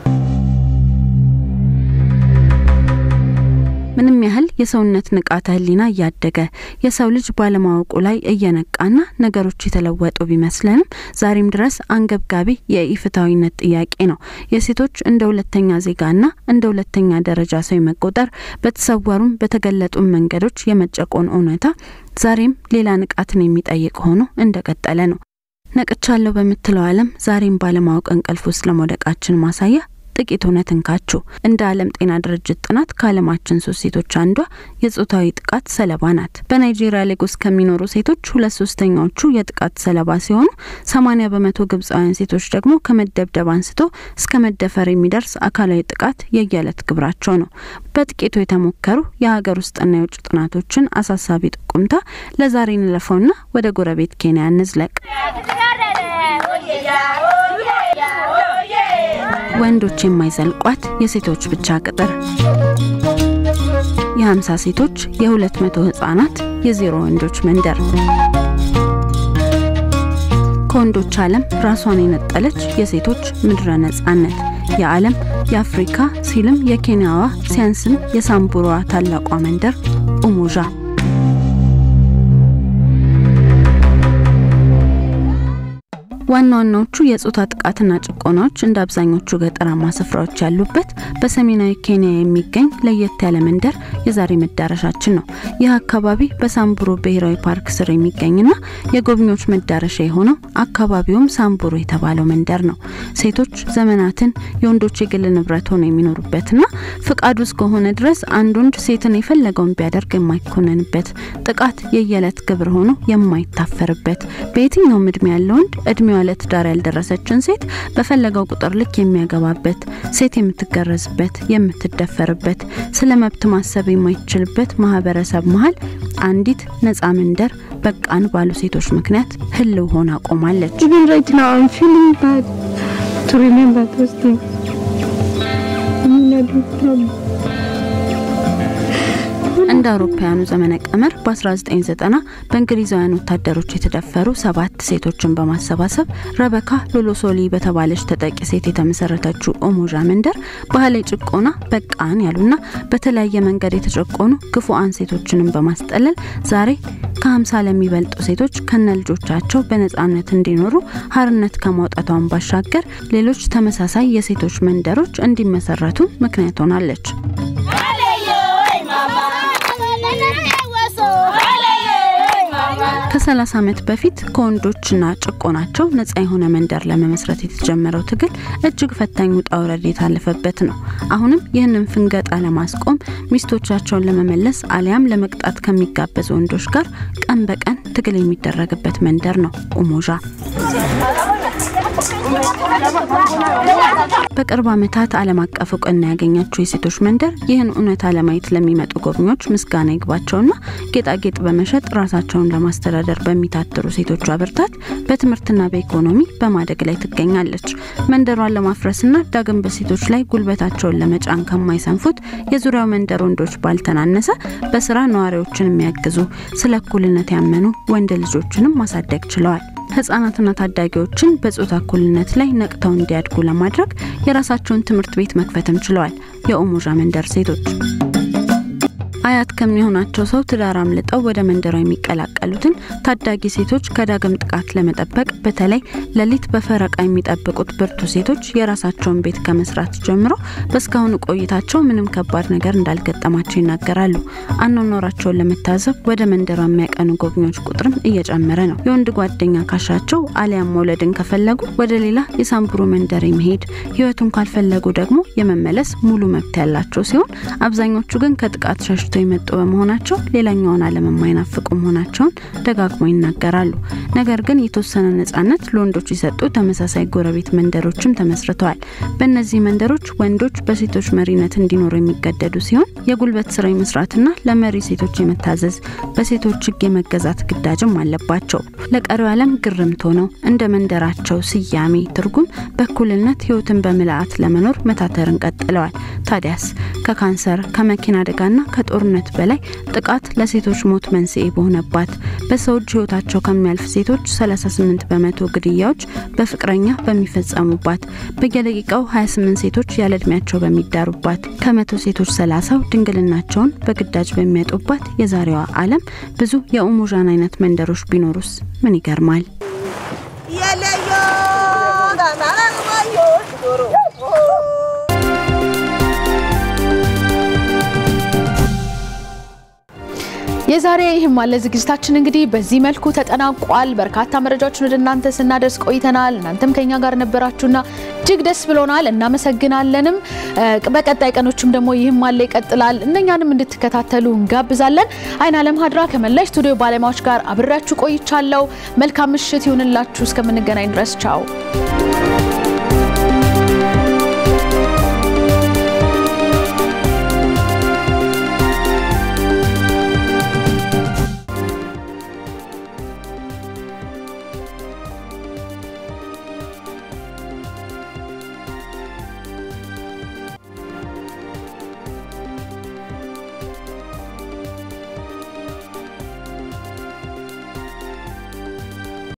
ምንም ያህል የሰውነት ንቃተ ህሊና እያደገ የሰው ልጅ ባለማወቁ ላይ እየነቃና ነገሮች የተለወጡ ቢመስለንም ዛሬም ድረስ አንገብጋቢ የኢፍትሐዊነት ጥያቄ ነው። የሴቶች እንደ ሁለተኛ ዜጋና እንደ ሁለተኛ ደረጃ ሰው መቆጠር በተሰወሩም በተገለጡም መንገዶች የመጨቆን እውነታ ዛሬም ሌላ ንቃትን የሚጠይቅ ሆኖ እንደቀጠለ ነው። ነቅቻለሁ በምትለው ዓለም ዛሬም ባለማወቅ እንቅልፍ ውስጥ ለመውደቃችን ማሳያ ጥቂት እውነት እንካችሁ። እንደ ዓለም ጤና ድርጅት ጥናት ከዓለማችን ሶስት ሴቶች አንዷ የጾታዊ ጥቃት ሰለባ ናት። በናይጄሪያ ሌጎስ ከሚኖሩ ሴቶች ሁለት ሶስተኛዎቹ የጥቃት ሰለባ ሲሆኑ ሰማኒያ በመቶ ግብፃውያን ሴቶች ደግሞ ከመደብደብ አንስቶ እስከ መደፈር የሚደርስ አካላዊ ጥቃት የየዕለት ግብራቸው ነው። በጥቂቱ የተሞከሩ የሀገር ውስጥና የውጭ ጥናቶችን አሳሳቢ ጥቁምታ ለዛሬ እንለፈውና ወደ ጎረቤት ኬንያ እንዝለቅ። ወንዶች የማይዘልቋት የሴቶች ብቻ ቅጥር የ50 ሴቶች የ200 ህጻናት የዜሮ ወንዶች መንደር ከወንዶች ዓለም ራሷን የነጠለች የሴቶች ምድረ ነጻነት የዓለም የአፍሪካ ሲልም የኬንያዋ ሲያንስም የሳምቡሯ ታላቋ መንደር ኡሙዣ ዋና ዋናዎቹ የጾታ ጥቃትና ጭቆናዎች እንደ አብዛኞቹ ገጠራማ ስፍራዎች ያሉበት በሰሜናዊ ኬንያ የሚገኝ ለየት ያለ መንደር የዛሬ መዳረሻችን ነው። ይህ አካባቢ በሳምቡሩ ብሔራዊ ፓርክ ስር የሚገኝና የጎብኚዎች መዳረሻ የሆነው አካባቢውም ሳምቡሩ የተባለው መንደር ነው። ሴቶች ዘመናትን የወንዶች የግል ንብረት ሆነው የሚኖሩበትና ፍቃዱ እስከሆነ ድረስ አንድ ወንድ ሴትን የፈለገውን ቢያደርግ የማይኮነንበት ጥቃት የየዕለት ግብር ሆኖ የማይታፈርበት በየትኛውም እድሜ ያለ ወንድ እድሜዋ ለትዳር ያልደረሰችን ሴት በፈለገው ቁጥር ልክ የሚያገባበት፣ ሴት የምትገረዝበት፣ የምትደፈርበት፣ ስለ መብት ማሰብ የማይችልበት ማህበረሰብ መሀል አንዲት ነፃ መንደር በቃን ባሉ ሴቶች ምክንያት ህልው ሆና ቆማለች። እንደ አውሮፓውያኑ ዘመነ ቀመር በ1990 በእንግሊዛውያን ወታደሮች የተደፈሩ ሰባት ሴቶችን በማሰባሰብ ረበካ ሎሎሶሊ በተባለች ተጠቂ ሴት የተመሰረተችው ኦሞዣ መንደር ባህላዊ ጭቆና በቃን ያሉና በተለያየ መንገድ የተጨቆኑ ግፉአን ሴቶችንም በማስጠለል ዛሬ ከ50 ለሚበልጡ ሴቶች ከነ ልጆቻቸው በነጻነት እንዲኖሩ ሀርነት ከማውጣቷን ባሻገር ሌሎች ተመሳሳይ የሴቶች መንደሮች እንዲመሰረቱ ምክንያት ሆናለች። ከ30 ዓመት በፊት ከወንዶችና ጭቆናቸው ነጻ የሆነ መንደር ለመመስረት የተጀመረው ትግል እጅግ ፈታኝ ውጣ ውረድ የታለፈበት ነው። አሁንም ይህንን ፍንገጣ ለማስቆም ሚስቶቻቸውን ለመመለስ አሊያም ለመቅጣት ከሚጋበዙ ወንዶች ጋር ቀን በቀን ትግል የሚደረግበት መንደር ነው ኡሞዣ። በቅርብ ዓመታት ዓለም አቀፍ እውቅና ያገኘችው የሴቶች መንደር ይህን እውነታ ለማየት ለሚመጡ ጎብኚዎች ምስጋና ይግባቸውና ጌጣጌጥ በመሸጥ ራሳቸውን ለማስተዳደር በሚታትሩ ሴቶቿ ብርታት በትምህርትና በኢኮኖሚ በማደግ ላይ ትገኛለች። መንደሯን ለማፍረስና ዳግም በሴቶች ላይ ጉልበታቸውን ለመጫን ከማይሰንፉት የዙሪያው መንደር ወንዶች ባልተናነሰ በስራ ነዋሪዎችን የሚያግዙ ስለ እኩልነት ያመኑ ወንድ ልጆችንም ማሳደግ ችለዋል። ህጻናትና ታዳጊዎችን በጾታ እኩልነት ላይ ነቅተው እንዲያድጉ ለማድረግ የራሳቸውን ትምህርት ቤት መክፈትም ችለዋል። የኦሞዣ መንደር ሴቶች አያት ከሚሆናቸው ሰው ትዳር አምልጠው ወደ መንደሯ የሚቀላቀሉትን ታዳጊ ሴቶች ከዳግም ጥቃት ለመጠበቅ በተለይ ሌሊት በፈረቃ የሚጠብቁት ብርቱ ሴቶች የራሳቸውን ቤት ከመስራት ጀምሮ በእስካሁኑ ቆይታቸው ምንም ከባድ ነገር እንዳልገጠማቸው ይናገራሉ። አኗኗራቸውን ለመታዘብ ወደ መንደሯ የሚያቀኑ ጎብኚዎች ቁጥርም እየጨመረ ነው። የወንድ ጓደኛ ካሻቸው አሊያም መውለድን ከፈለጉ ወደ ሌላ የሳምቡሩ መንደር የመሄድ ህይወቱን ካልፈለጉ ደግሞ የመመለስ ሙሉ መብት ያላቸው ሲሆን አብዛኞቹ ግን ከጥቃት ሸሽተው የመጡ በመሆናቸው ሌላኛውን ዓለም የማይናፍቁ መሆናቸውን ደጋግሞ ይናገራሉ። ነገር ግን የተወሰነ ነጻነት ለወንዶች የሰጡ ተመሳሳይ ጎረቤት መንደሮችም ተመስርተዋል። በእነዚህ መንደሮች ወንዶች በሴቶች መሪነት እንዲኖሩ የሚገደዱ ሲሆን የጉልበት ስራ የመስራትና ለመሪ ሴቶች የመታዘዝ በሴቶች ህግ የመገዛት ግዳጅም አለባቸው። ለቀሪው ዓለም ግርምት ሆነው እንደ መንደራቸው ስያሜ ትርጉም በእኩልነት ህይወትን በምልአት ለመኖር መታተርን ቀጥለዋል። ታዲያስ ከካንሰር ከመኪና አደጋና ከጦርነት በላይ ጥቃት ለሴቶች ሞት መንስኤ በሆነባት በሰው እጅ ህይወታቸው ከሚያልፍ ሴቶች 38 በመቶ ግድያዎች በፍቅረኛ በሚፈጸሙባት በየደቂቃው 28 ሴቶች ያለ እድሜያቸው በሚዳሩባት ከመቶ ሴቶች 30 ድንግልናቸውን በግዳጅ በሚያጡባት የዛሬዋ ዓለም ብዙ የኡሙዣን አይነት መንደሮች ቢኖሩስ ምን ይገርማል? የዛሬ ይህም አለ ዝግጅታችን እንግዲህ በዚህ መልኩ ተጠናቋል። በርካታ መረጃዎችን ወደ እናንተ ስናደርስ ቆይተናል። እናንተም ከኛ ጋር ነበራችሁና እጅግ ደስ ብሎናል፣ እናመሰግናለንም። በቀጣይ ቀኖችም ደግሞ ይህም አለ ይቀጥላል። እነኛንም እንድትከታተሉ እንጋብዛለን። አይን አለም ሀድራ ከመላ ስቱዲዮ ባለሙያዎች ጋር አብሬያችሁ ቆይቻለሁ። መልካም ምሽት ይሁንላችሁ። እስከምንገናኝ ድረስ ቻው።